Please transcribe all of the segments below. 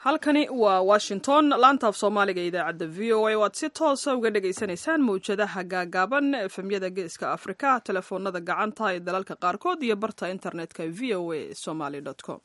halkani waa washington laantaaf soomaaliga idaacadda v o a o aad si toosa uga dhagaysanaysaan mawjadaha gaagaaban efemyada geeska afrika telefoonada gacanta ee dalalka qaarkood iyo barta internetka v o a somaly com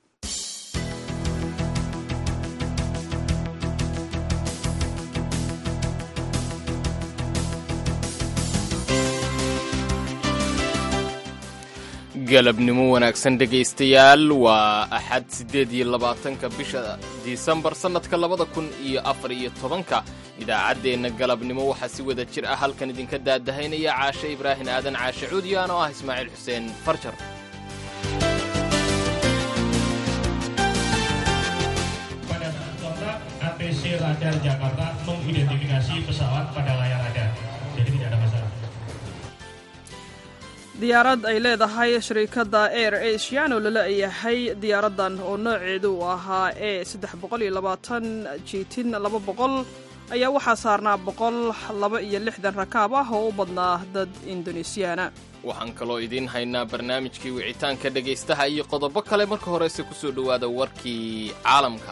galabnimo wanaagsan dhegaystayaal waa axad siddeed iyo labaatanka bisha disembar sannadka labada kun iyo afar iyo tobanka idaacaddeenna galabnimo waxaa si wada jir ah halkan idinka daadahaynaya caashe ibraahin aadan caashe cuudiyaan oo ah ismaaciil xuseen farjar ATC Radar Jakarta mengidentifikasi pesawat pada layar radar. Jadi tidak ada masalah. diyaarad ay leedahay shirikadda air asian oo lala yahay diyaaraddan oo nooceedu uu ahaa e saddex boqol iyo labaatan jiitin laba boqol ayaa waxaa saarnaa boqol laba iyo lixdan rakaab ah oo u badnaa dad indonesiyaana waxaan kaloo idiin haynaa barnaamijkii wicitaanka dhegaystaha iyo qodobo kale marka horese ku soo dhowaada warkii caalamka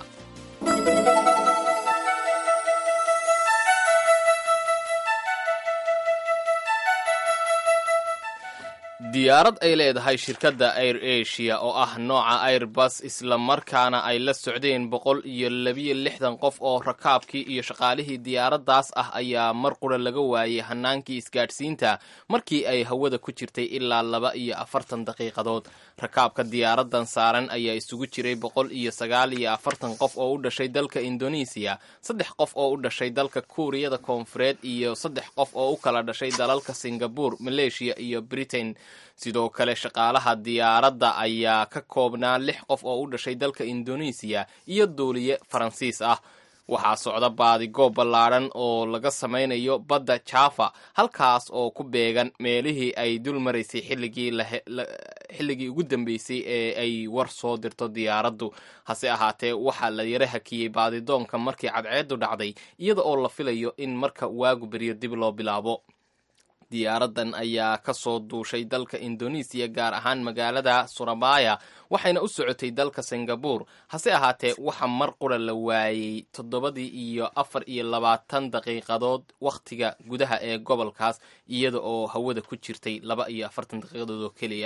diyaarad ay leedahay shirkadda air asia oo ah nooca airbus islamarkaana ay la socdeen boqol iyo labiyo lixdan qof oo rakaabkii iyo shaqaalihii diyaaraddaas ah ayaa mar qura laga waayey hanaankii isgaadhsiinta markii ay hawada ku jirtay ilaa laba iyo afartan daqiiqadood rakaabka diyaaraddan saaran ayaa isugu jiray boqol iyo sagaal iyo afartan qof oo u dhashay dalka indonesiya saddex qof oo u dhashay dalka kuuriyada koonfureed iyo saddex qof oo u kala dhashay dalalka singabore maleeshiya iyo britain sidoo kale shaqaalaha diyaaradda ayaa ka koobnaa lix qof oo u dhashay dalka indonesiya iyo duuliye faransiis ah waxaa socda baadigoob ballaadhan oo laga samaynayo badda jaafa halkaas oo ku beegan meelihii ay dul maraysay xilligii ugu dambeysay ee ay war soo dirto diyaaraddu hase ahaatee waxaa la yara hakiyey baadidoonka markii cadceeddu dhacday iyada oo la filayo in marka waagu beryo dib loo bilaabo diyaaraddan ayaa ka soo duushay dalka indonesiya gaar ahaan magaalada surabaya waxayna u socotay dalka singabore hase ahaatee waxa mar qura la waayey toddobadii iyo afar iyo labaatan daqiiqadood wakhtiga gudaha ee gobolkaas iyada oo hawada ku jirtay laba iyo afartan daqiiqadood oo keliya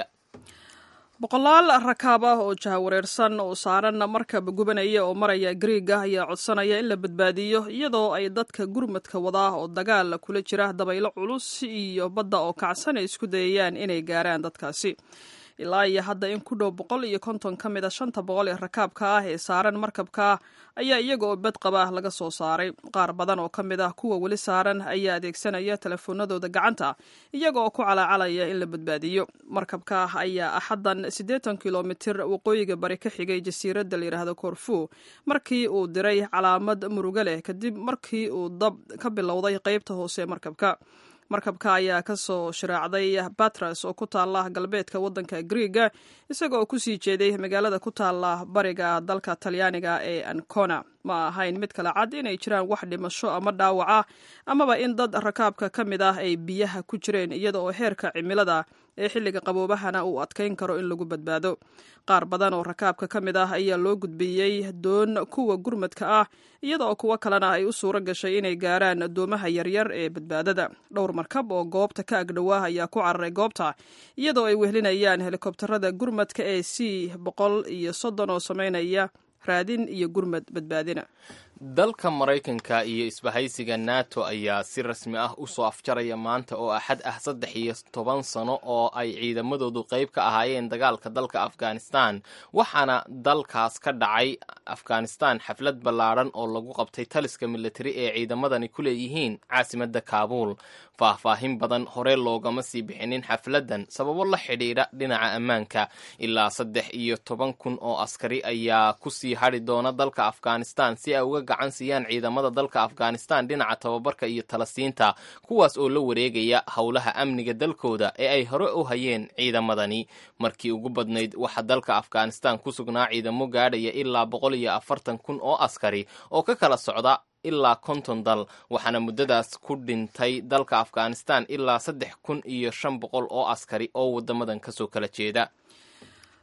boqolaal rakaab ah oo jahawareersan oo saaran markab gubanaya oo maraya griiga ayaa codsanaya in la badbaadiyo iyadoo ay dadka gurmadka wadaa oo dagaal kula jira dabaylo culus iyo badda oo kacsan ay isku dayayaan inay gaaraan dadkaasi ilaa iyo hadda in ku dhow boqol iyo konton ka mid a shanta boqol ee rakaabka ah ee saaran markabka ayaa iyaga oo bad qaba laga soo saaray qaar badan oo ka mid ah kuwa weli saaran ayaa adeegsanaya telefoonadooda gacanta iyaga oo ku calaacalaya in la badbaadiyo markabka ayaa axaddan siddeetan kilomitir waqooyiga bari ka xigay jasiiradda layidhaahdo korfu markii uu diray calaamad murugo leh kadib markii uu dab ka bilowday qeybta hoose ee markabka markabka ayaa ka soo shiraacday batras oo ku taala galbeedka waddanka griiga isaga oo kusii jeeday magaalada ku taala bariga dalka talyaaniga ee ancona ma ahayn mid kale cad inay jiraan wax dhimasho ama dhaawaca amaba in dad rakaabka ka mid ah ay biyaha ku jireen iyada oo heerka cimilada ee xilliga qaboobahana uu adkayn karo in lagu badbaado qaar badan oo rakaabka ka mid ah ayaa loo gudbiyey doon kuwa gurmadka ah iyada oo kuwo kalena ay u suuro gashay inay gaaraan doomaha yaryar ee badbaadada dhowr markab oo goobta ka agdhowaa ayaa ku cararay goobta iyadoo ay wehlinayaan helikobtarada gurmadka ee c boqol iyo soddon oo sameynaya raadin iyo gurmad badbaadina dalka maraykanka iyo isbahaysiga nato ayaa si rasmi ah u soo afjaraya maanta oo axad ah saddex iyo toban sano oo ay ciidamadoodu qayb ka ahaayeen dagaalka dalka afghanistan waxaana dalkaas ka dhacay afghanistan xaflad ballaadhan oo lagu qabtay taliska militari ee ciidamadani ku leeyihiin caasimadda kaabuul faahfaahin badan hore loogama sii bixinin xafladdan sababo la xidhiidha dhinaca ammaanka ilaa saddex iyo toban kun oo askari ayaa kusii hadhi doona dalka afghanistan si ay uga gacan siiyaan ciidamada dalka afghanistan dhinaca tababarka iyo talasiinta kuwaas oo la wareegaya howlaha amniga dalkooda ee ay hore u hayeen ciidamadani markii ugu badnayd waxaa dalka afghanistan ku sugnaa ciidamo gaadhaya ilaa boqol iyo afartan kun oo askari oo ka kala socda ilaa konton dal waxaana muddadaas ku dhintay dalka afghanistan ilaa saddex kun iyo shan boqol oo askari oo wadamadan kasoo kala jeeda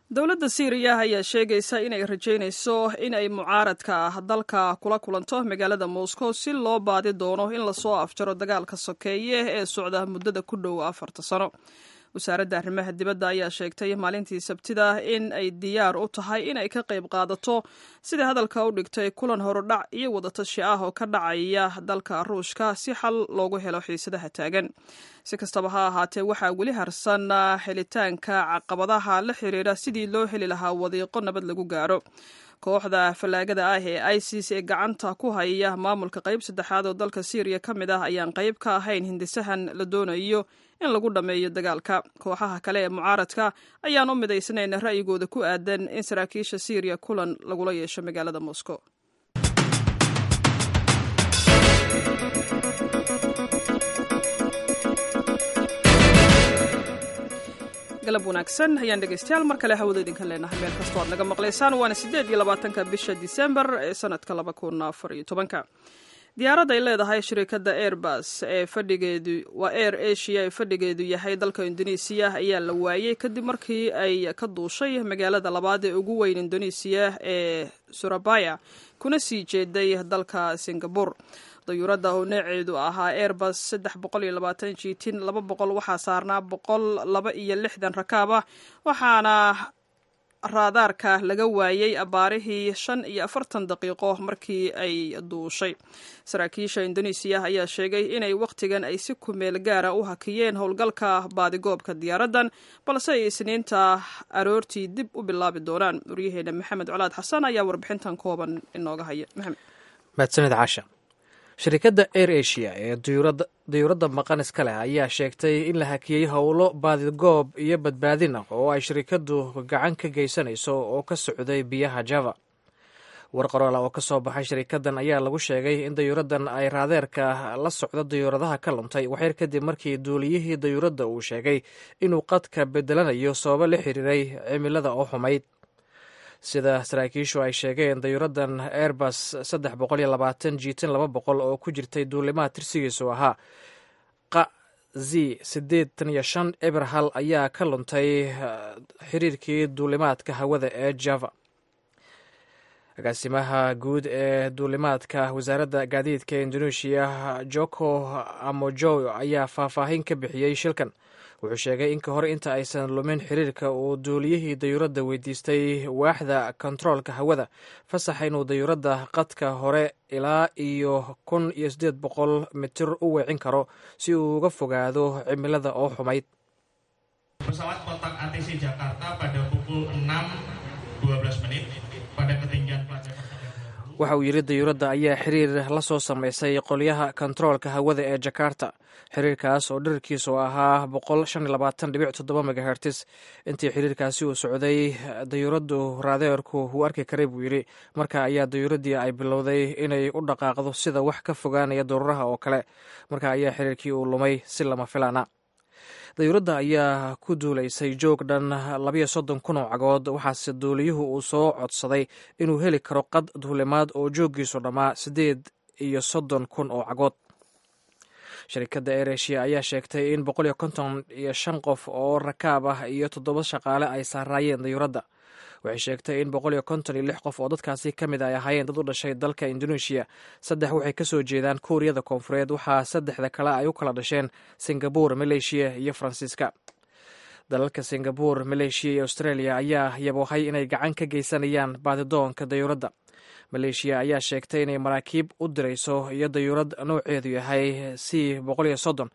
dowladda siiriya ayaa sheegaysa inay rajaynayso in ay mucaaradka dalka kula kulanto magaalada moscow si loo baadi doono in lasoo afjaro dagaalka sokeeye ee socda muddada ku dhow afarta sano wasaaradda arrimaha dibadda ayaa sheegtay maalintii sabtida in ay diyaar u tahay in ay ka qayb qaadato sida hadalka u dhigtay kulan horudhac iyo wadatashi ah oo ka dhacaya dalka ruushka si xal loogu helo xiisadaha taagan si kastaba ha ahaatee waxaa weli harsan helitaanka caqabadaha la xiriira sidii loo heli lahaa wadiiqo nabad lagu gaaro kooxda fallaagada ah ee isis ee gacanta ku haya maamulka qayb saddexaad oo dalka syriya ka mid ah ayaan qayb ka ahayn hindisahan la doonayo in lagu dhammeeyo dagaalka kooxaha kale ee mucaaradka ayaan u midaysnayn ra'yigooda ku aadan in saraakiisha syriya kulan lagula yeesho magaalada moscow galab wanaagsan ayaan dhegeystayaal mar kale hawada idinka leenahay meel kastoo aad naga maqlaysaan waana siddeed iyo labaatanka bisha disembar ee sanadka laba kun afar iyo tobanka diyaarad ay leedahay shirikadda airbus ee fadhigeedu waa air asia ee fadhigeedu yahay dalka indonesiya ayaa la waayey kadib markii ay ka duushay magaalada labaad ee ugu weyn indonesiya ee surabaya kuna sii jeeday dalka singabore dayuuradda oo nooceedu ahaa airbus saddex boqol iyo labaatan jitin laba boqol waxaa saarnaa boqol laba iyo lixdan rakaab ah waxaana raadaarka laga waayey abaarihii shan iyo afartan daqiiqo markii ay duushay saraakiisha indonesiya ayaa sheegay inay wakhtigan ay si kumeel gaara u hakiyeen howlgalka baadigoobka diyaaraddan balse ay isniinta aroortii dib u bilaabi doonaan waryaheena maxamed colaad xasan ayaa warbixintan kooban inooga haya maxamed mahadsanid caasha shirikadda air asia ee dayuuradda maqan iska leh ayaa sheegtay in la hakiyey howlo baadigoob iyo badbaadin ah oo ay shirikaddu gacan ka geysanayso oo ka socday biyaha java war qoroola oo ka soo baxay shirikaddan ayaa lagu sheegay in dayuuraddan ay raadeerka la socdo dayuuradaha ka luntay waxyar kadib markii duuliyihii dayuuradda uu sheegay inuu qadka bedelanayo sababo la xiriiray cimilada oo xumayd sida saraakiishu ay sheegeen dayuuraddan airbus saddex boqol iyo labaatan jiitan laba boqol oo ku jirtay duulimaha tirsigiisu ahaa qa z siddeetan iyo shan eberhal ayaa ka luntay xiriirkii duulimaadka hawada ee java agaasimaha guud ee duulimaadka wasaaradda gaadiidka indonesia joko amojo ayaa faahfaahin ka bixiyey shilkan wuxuu sheegay in ka hor inta aysan lumin xiriirka uu duuliyihii dayuuradda weydiistay waaxda kontaroolka hawada fasaxa inuu dayuuradda qadka hore ilaa iyo kun iyo siddeed boqol mitir u weecin karo si uu uga fogaado cimilada oo xumayd Pesawat kotak ATC Jakarta pada pukul 6.12 menit pada ketinggian pelajar waxa uu yidhi dayuuradda ayaa xiriir la soo samaysay qolyaha kontaroolka hawada ee jakarta xiriirkaas oo dherarkiisu ahaa boqol shan iyo labaatan dhibic toddoba megahertis intii xiriirkaasi uu socday dayuuraddu raadeerku wuu arki karay buu yidhi marka ayaa dayuuraddii ay bilowday inay u dhaqaaqdo sida wax ka fogaanaya daruuraha oo kale marka ayaa xiriirkii uu lumay si lama filaana dayuuradda ayaa ku duulaysay joog dhan labayo soddon kun oo cagood waxaase duuliyuhu uu soo codsaday inuu heli karo qad duulimaad oo jooggiisu dhammaa siddeed iyo soddon kun oo cagood shirikadda eresia ayaa sheegtay in boqol iyo konton iyo shan qof oo rakaab ah iyo toddoba shaqaale ay saaraayeen dayuuradda waxay sheegtay in boqol iyo konton iyo lix qof oo dadkaasi ka mid ay ahaayeen dad u dhashay dalka indonesia saddex waxay ka soo jeedaan kuuriyada koonfureed waxaa saddexda kale ay u kala dhasheen singabore maleeshiya iyo faransiiska dalalka singabore maleeshiya iyo australia ayaa yaboohay inay gacan ka geysanayaan baadidoonka dayuuradda maleeshiya ayaa sheegtay inay maraakiib u dirayso iyo dayuurad nouceedu yahay c boqol iyo soddon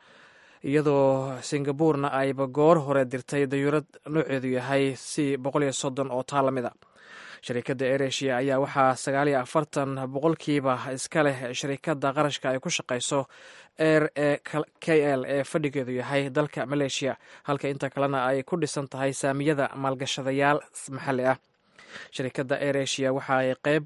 iyadoo singaburena ayba goor hore dirtay dayuurad nooceedu yahay c boqol iyo soddon oo taa lamid a shirikadda eresia ayaa waxaa sagaal iyo afartan boqolkiiba iska leh shirikadda qarashka ay ku shaqayso air e k l ee fadhigeedu yahay dalka maleeshiya halka inta kalena ay ku dhisan tahay saamiyada maalgashadayaal maxalli ah shirikadda eresia waxa ay qeyb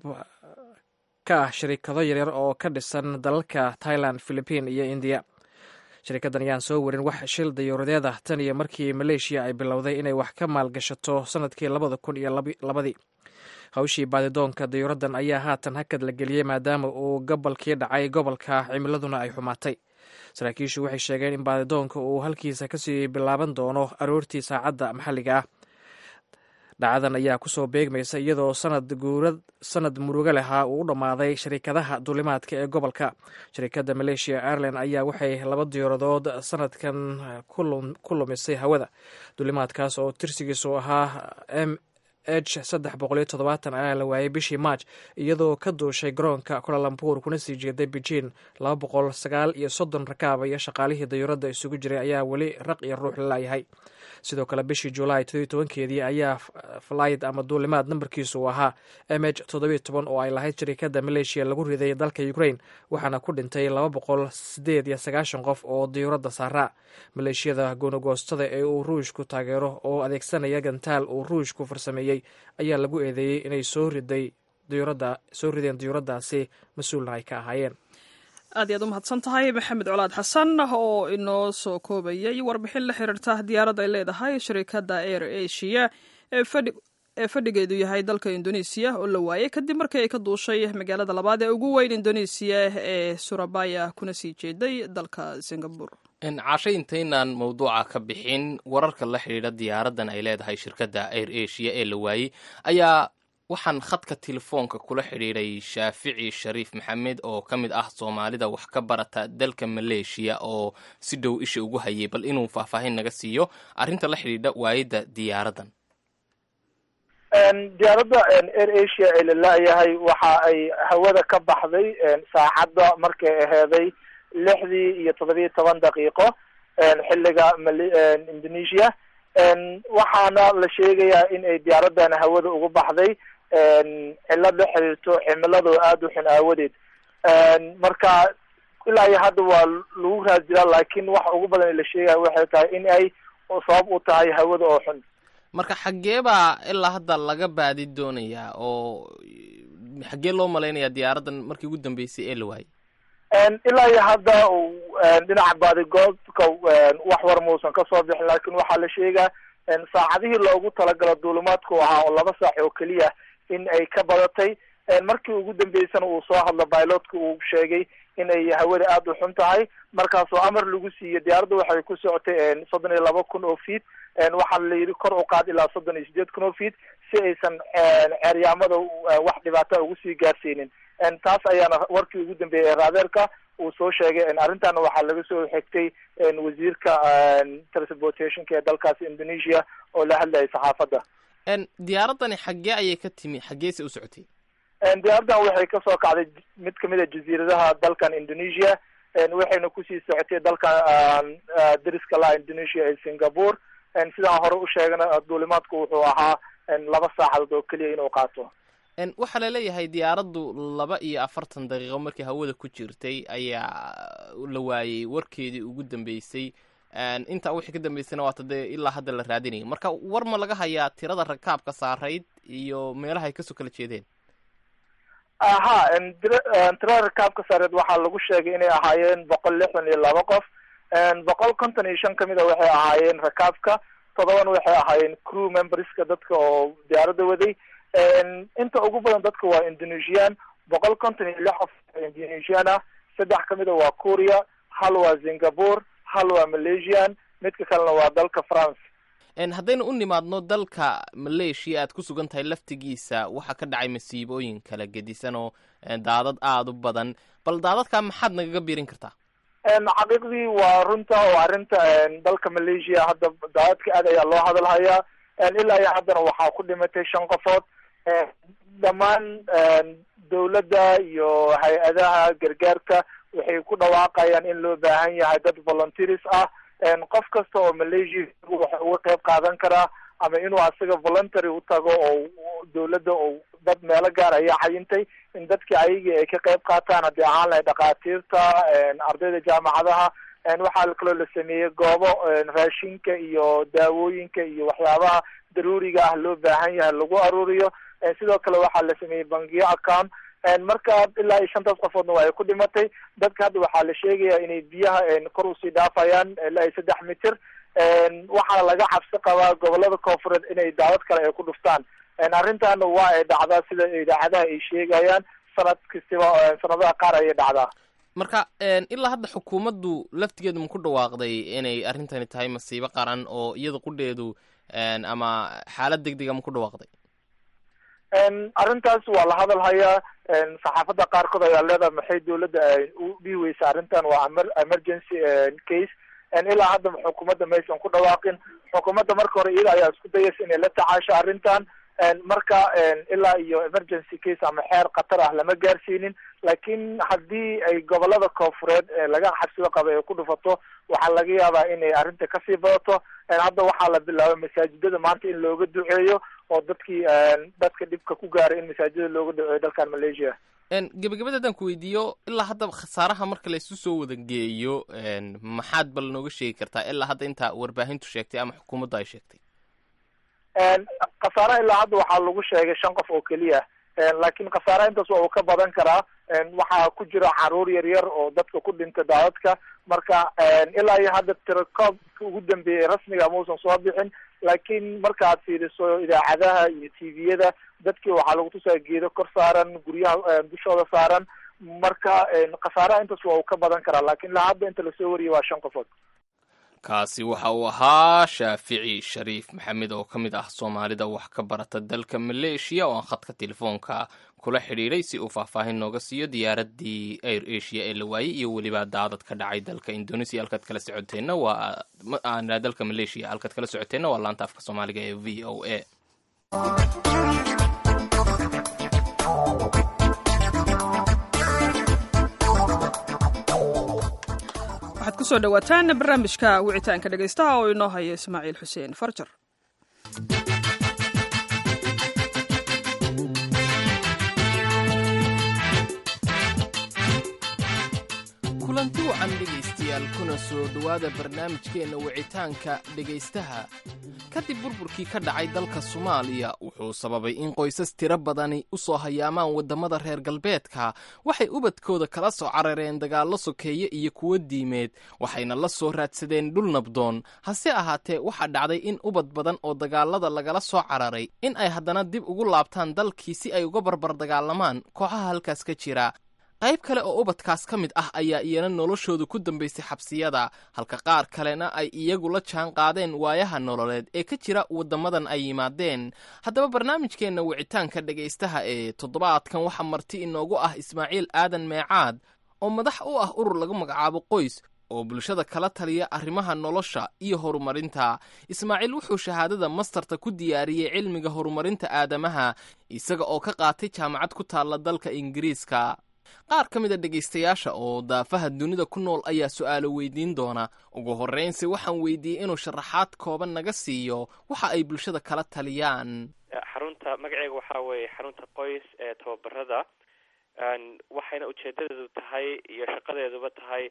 ka ah shirikado yaryar oo ka dhisan dalalka thailand philipiin iyo indiya shirikaddan ayaan soo warin wax shil dayuuradeed ah tan iyo markii maleeshiya ay bilowday inay wax ka maalgashato sanadkii labada kun iyo labadii hawshii baadidoonka dayuuraddan ayaa haatan hakad la geliyey maadaama uu gobolkii dhacay gobolka cimiladuna ay xumaatay saraakiishu waxay sheegeen in baadidoonka uu halkiisa kasii bilaaban doono aroortii saacadda maxalliga ah dhacadan ayaa kusoo beegmaysa iyadoo sanad guurad sanad murugo lehaa uu u dhammaaday shirikadaha duulimaadka ee gobolka shirikadda malaysia airline ayaa waxay laba diyaaradood sanadkan ku lumisay hawada duulimaadkaas oo tirsigiisu ahaa m h saddex boqoliyo toddobaatan ayaa la waayay bishii march iyadoo ka duushay garoonka kulalambur kuna sii jeeday beijing laba boqol sagaal iyo soddon rakaaba iyo shaqaalihii dayuuradda isugu jiray ayaa weli raq iyo ruux la laayahay sidoo kale bishii julaay todobiyo tobankeedii ayaa flayd ama duulimaad nambarkiisu uu ahaa m h toddobiyo toban oo ay lahayd shirikadda malaysia lagu riday dalka ukraine waxaana ku dhintay laba boqol sideed iyo sagaashan qof oo diyuuradda saaraa maleeshiyada goonogoostada ee uu ruushku taageero oo adeegsanaya gantaal uu ruushku farsameeyey ayaa lagu eedeeyey inay soo riday diyuuradda soo rideen diyuuraddaasi mas-uulna ay ka ahaayeen aad iyaad u mahadsan tahay maxamed colaad xasan oo inoo soo koobayay warbixin la xiriirta diyaarad ay leedahay shirikadda air asia ee fadhigeedu yahay dalka indonesiya oo la waayay kadib markii ay ka duushay magaalada labaad ee ugu weyn indonesiya ee surabaya kuna sii jeeday dalka singabore cashay intaynaan mawduuca ka bixin wararka la xidhiidha diyaaraddan ay leedahay shirkadda air asia ee la waayey ayaa waxaan khadka telefoonka kula xidhiidhay shaafici shariif maxamed oo ka mid ah soomaalida wax ka barata dalka maleeshiya oo si dhow isha ugu hayay bal inuu faahfaahin naga siiyo arrinta la xidhiidha waayadda diyaaraddan diyaaradda air asia ee la laayahay waxa ay hawada ka baxday saacadda markay aheeday lixdii iyo toddobiyo toban daqiiqo xilliga mali indonesia waxaana la sheegayaa in ay diyaaraddan hawada ugu baxday cilad la xiriirto cimilado aada u xun aawadeed marka ilaa iyo hadda waa lagu raad jiraa laakiin waxa ugu badan la sheegaya waxay tahay in ay sabab u tahay hawada oo xun marka xaggee baa ilaa hadda laga baadi doonayaa oo xaggee loo malaynayaa diyaaraddan markii ugu dambeysay ee la waayey ilaa iyo hadda dhinaca baadigoobka wax war muusan kasoo bixin laakiin waxaa la sheegaa saacadihii loogu talagalo duulimaadku ahaa oo laba saac oo keliya in ay ka badatay markii ugu dambeysana uu soo hadlo bilotka uu sheegay in ay hawada aada u xun tahay markaasoo amar lagu siiyey diyaaradda waxay ku socotay soddon iyo laba kun oo feet waxaa la yidhi kor u qaad ilaa soddon iyo sideed kun oo feet si aysan ceeryaamada wax dhibaata ugu sii gaarsiinin taas ayaana warkii ugu dambeeyey ee raadeerka uu soo sheegay arrintaana waxaa laga soo xigtay wasiirka transportationka ee dalkaasi indonesia oo la hadlayay saxaafadda diyaaraddani xaggee ayay ka timi xaggeese u socotay diyaaraddan waxay kasoo kacday mid kamid a jasiiradaha dalkan indonesia waxayna kusii socotay dalkan dariska laha indonesia ee singapore sidaan hore u sheegna duulimaadku wuxuu ahaa laba saacadood oo keliya inuu qaato waxaa laleeyahay diyaaraddu laba iyo afartan daqiiqo markii hawada ku jirtay ayaa la waayey warkeedii ugu dambeysay intaa wixii ka dambeysayna waata dee ilaa hadda la raadinaya marka war ma laga hayaa tirada rakaabka saarayd iyo meelaha ay kasoo kala jeedeen aha tirada rakaabka saareed waxaa lagu sheegay inay ahaayeen boqol lixdan iyo laba qof boqol konton iyo shan kamid a waxay ahaayeen rakaabka toddobana waxay ahaayeen crew memberska dadka oo diyaaradda waday inta ugu badan dadka waa indonesian boqol konton iyo lix qof indonesian ah saddex kamid a waa korea hal waa singapore hal waa malaysian midka kalena waa dalka france haddaynu u nimaadno dalka maleeshiya aad ku sugan tahay laftigiisa waxaa ka dhacay masiibooyin kala gedisan oo daadad aada u badan bal daadadkaa maxaad nagaga biirin kartaa xaqiiqdii waa runta oo arrinta dalka malaysia hadda daadadka aad ayaa loo hadalhayaa ilaa iyo haddana waxaa ku dhimatay shan qofood dhammaan dawladda iyo hay-adaha gargaarka waxay ku dhawaaqayaan in loo baahan yahay dad volunteers ah qof kasta oo malaysia waxa uga qayb qaadan karaa ama inuu asaga voluntary u tago oo dawladda oo dad meelo gaar ayaa cayintay in dadkii ayagii ay ka qayb qaataan haddii ahaan lahay dhakhaatiirta ardayda jaamacadaha waxaa kaloo la sameeyey goobo raashinka iyo daawooyinka iyo waxyaabaha daruuriga ah loo baahan yahay lagu aruuriyo sidoo kale waxaa la sameeyey bangiyo account marka ilaa iyo shantaas qofoodna waa ay ku dhimatay dadka hadda waxaa la sheegaya inay biyaha kor usii dhaafayaan ilaa iyo saddex mitir waxaana laga cabsi qabaa gobolada koonfureed inay daawad kale ay ku dhuftaan arrintaana waa ay dhacdaa sida idaacadaha ay sheegayaan sanad kastiba sanadaha qaar ayay dhacdaa marka ilaa hadda xukuumaddu laftigeedu ma ku dhawaaqday inay arrintani tahay masiibo qaran oo iyada qudheedu ama xaalad deg dega ma ku dhawaaqday arrintaas waa la hadal hayaa saxaafadda qaarkood ayaa leedahay maxay dawladda u dhihi weysa arrintan waa emergency case ilaa hadda xukuumadda maysan ku dhawaaqin xukuumadda marka hore iyada ayaa isku dayaysa inay la tacaasho arrintan marka ilaa iyo emergency case ama xeer khatar ah lama gaarsiinin laakiin haddii ay gobolada koofureed laga xabsido qaba ay ku dhufato waxaa laga yaabaa inay arrinta kasii badato hadda waxaa la bilaabay masaajidada maanta in looga duceeyo oo dadkii dadka dhibka ku gaaray in masaajidada looga duceeyo dalkan malaysia gebagabada haddaan ku weydiiyo ilaa hadda khasaaraha marka la isu soo wada geeyo maxaad bal nooga sheegi kartaa ilaa hadda intaa warbaahintu sheegtay ama xukuumaddu ay sheegtay khasaaraha ilaa hadda waxaa lagu sheegay shan qof oo keliya laakiin khasaaraha intaas waa uu ka badan karaa waxaa ku jira caruur yar yar oo dadka ku dhinta daadadka marka ilaa iyo hadda tirakoobka ugu dambeeyay rasmiga mausan soo bixin laakiin markaad fiiriso idaacadaha iyo tviyada dadkii waxaa lagu tusaa geedo kor saaran guryaha dushooda saaran marka khasaaraha intaas waa uu ka badan karaa lakin ilaa hadda inta lasoo wariyay waa shan qofood kaasi waxa uu ahaa shaafici shariif maxamed oo ka mid ah soomaalida wax ka barata dalka maleeshiya oo aan khadka telefoonka kula xidhiidhay si uu faahfaahin nooga siiyo diyaaraddii air asia ee la waayey iyo weliba daadad ka dhacay dalka indonesia halkaad kala socoteenna waa dalka maleeshiya halkaad kala socoteenna waa laanta afka soomaaliga ee v o a waxaad ku soo dhowaataan barnaamijka wicitaanka dhegaystaha oo inoo haya ismaaciil xuseen farjar kulanti wacan dhegaystayaal kuna soo dhowaada barnaamijkeenna wicitaanka dhegaystaha kadib burburkii ka dhacay dalka soomaaliya wuxuu sababay in qoysas tiro badani u soo hayaamaan waddamada reer galbeedka waxay ubadkooda kala soo carareen dagaallo sokeeye iyo kuwo diimeed waxayna la soo raadsadeen dhul nabdoon hase ahaatee waxaa dhacday in ubad badan oo dagaalada lagala soo cararay in ay haddana dib ugu laabtaan dalkii si ay uga barbar dagaalamaan kooxaha halkaas ka jira qayb kale oo ubadkaas ka mid ah ayaa iyana noloshooda ku dambaysay xabsiyada halka qaar kalena ay iyagu la jaan qaadeen waayaha nololeed ee ka jira waddamadan ay yimaadeen haddaba barnaamijkeenna wicitaanka dhegaystaha ee toddobaadkan waxaa marti inoogu ah ismaaciil aadan meecaad oo madax u ah urur lagu magacaabo qoys oo bulshada kala taliya arrimaha nolosha iyo horumarinta ismaaciil wuxuu shahaadada mastarta ku diyaariyey cilmiga horumarinta aadamaha isaga oo ka qaatay jaamacad ku taalla dalka ingiriiska qaar ka mid a dhegaystayaasha oo daafaha dunida ku nool ayaa su'aalo weydiin doona ugu horraynse waxaan weydiiyey inuu sharaxaad kooban naga siiyo waxa ay bulshada kala taliyaan xarunta magaceega waxaa weeye xarunta qoys ee tababarada waxayna ujeedadeedu tahay iyo shaqadeeduba tahay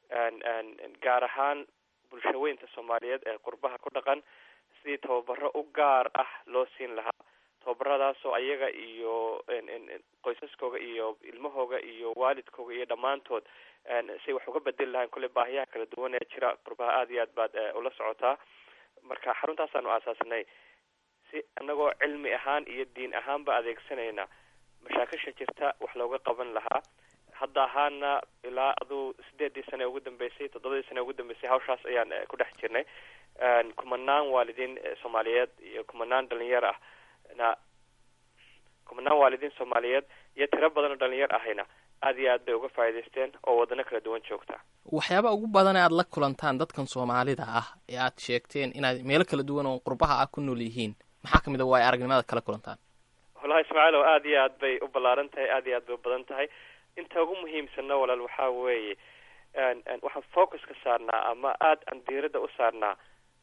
gaar ahaan bulshaweynta soomaaliyeed ee qurbaha ku dhaqan sidii tababaro u gaar ah loo siin lahaa tababaradaasoo ayaga iyo qoysaskooga iyo ilmahooga iyo waalidkooga iyo dhammaantood say wax uga bedeli lahayn kolley baahiyaha kala duwan ee jira qurbaha aada iyo aad baad ula socotaa marka xaruntaasaan u aasaasnay si anagoo cilmi ahaan iyo diin ahaanba adeegsanayna mashaakisha jirta wax looga qaban lahaa hadda ahaana ilaa aduu sideedii sane ugu dambeysay toddobadii sane ugu dambeysay hawshaas ayaan ku dhex jirnay kumanaan waalidiin soomaaliyeed iyo kumanaan dhalinyar ah na kumanaan waalidiin soomaaliyeed iyo tiro badan oo dhalinyar ahayna aad iyo aad bay uga faa'iidaysteen oo wadano kala duwan joogta waxyaaba ugu badan ee aad la kulantaan dadkan soomaalida ah ee aad sheegteen inaad meelo kala duwan oo qurbaha ah ku nool yihiin maxaa kamid a waa ay aragnimada kala kulantaan wallahi ismaaciil oo aad iyo aad bay u ballaaran tahay aad iyo aad bay u badan tahay inta ugu muhiimsanna walaal waxaa weeye waxaan focus ka saarnaa ama aada aan diiradda u saarnaa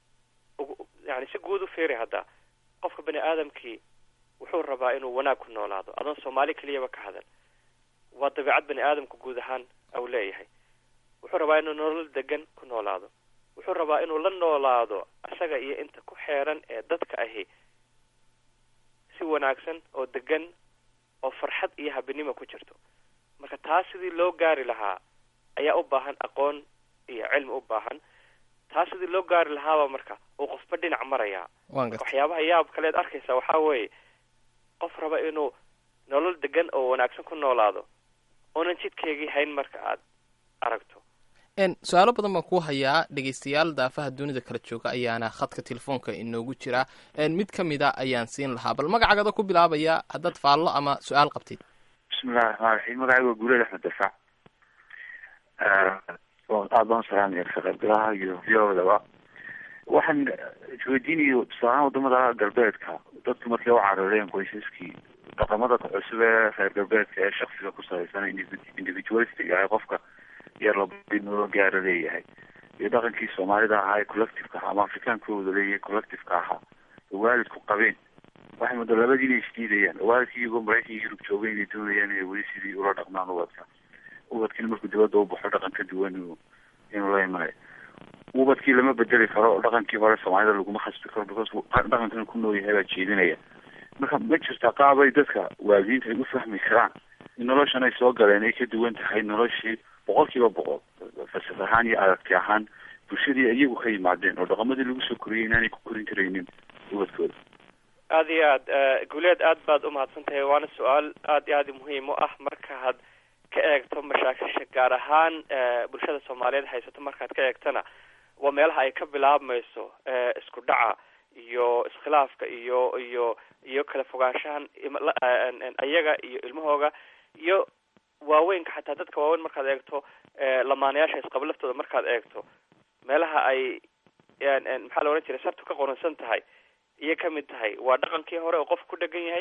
yani si guud u fiiri hadda qofka bani aadamkii wuxuu rabaa inuu wanaag ku noolaado adoon soomaali keliyaba ka hadan waa dabeicad bani aadamka guud ahaan au leeyahay wuxuu rabaa inuu nolol degan ku noolaado wuxuu rabaa inuu la noolaado isaga iyo inta ku xeeran ee dadka ahi si wanaagsan oo degan oo farxad iyo habinimo ku jirto marka taas sidii loo gaari lahaa ayaa u baahan aqoon iyo cilmi u baahan taas sidii loo gaari lahaaba marka uu qofba dhinac marayaa waxyaabaha yaab kaleed arkaysa waxaa weeye qof raba inuu nolol degan oo wanaagsan ku noolaado oonan jidkeegii hayn marka aad aragto su-aalo badan baan ku hayaa dhegeystayaal daafaha dunida kala jooga ayaana khadka telefoonka inoogu jira mid ka mida ayaan siin lahaa bal magacagada ku bilaabaya haddaad faallo ama su-aal qabtid bismillahi raxmaan raxiim magacayga waa guuleed axmed dafaac aada baan salaamaya ka qaybgalaha iyo viyodaba waxaan isweydiinayo tusaalahaan wadamada galbeedka dadku markay u carareen qoysaskii dhaqamada cusub ee reer galbeedka ee shaksiga ku salaysan individualistic ah qofka yar loo gaaro leeyahay iyo dhaqankii soomaalida ahaa ee collectiveka ahaa ama afrikaankooda leeyahay collectiveka ahaa oo waalidku qabeen waxay muddo labadii inay isdiidayaan oo waalidkii iyagoo maraykan iyo yurub joogay inay doonayaan inay weli sidii ula dhaqmaan ubadka ubadkiina markuu dibadda u baxo dhaqan ka duwan inuu la imanayo ubadkii lama bedeli karo oo dhaqankii hore soomaalida laguma khasbi karo because dhaqankan ku nool yahay baa jeedinaya marka ma jirta qaabay dadka waalidiinta ay u fahmi karaan in noloshan ay soo galeen ay ka duwan tahay noloshii boqol kiiba boqol falsaf ahaan iyo aragti ahaan bulshadii iyagu ka yimaadeen oo dhaqamadii lagu soo koriyay inaanay ku korin karaynin ubadkooda aada iyo aad guuleed aad baad umahadsan tahay waana su-aal aad iyo aad muhiim u ah markaad ka eegto mashaakisha gaar ahaan bulshada soomaaliyeed haysato markaad ka eegtana waa meelaha ay ka bilaabmayso isku dhaca iyo iskhilaafka iyo iyo iyo kala fogaanshahan ayaga iyo ilmahooga iyo waaweynka xataa dadka waaweyn markaad eegto lamaanayaasha isqaba laftooda markaad eegto meelaha ay maxaa la odhan jiray sartu ka qoransan tahay iyo kamid tahay waa dhaqankii hore oo qofka ku dhegan yahay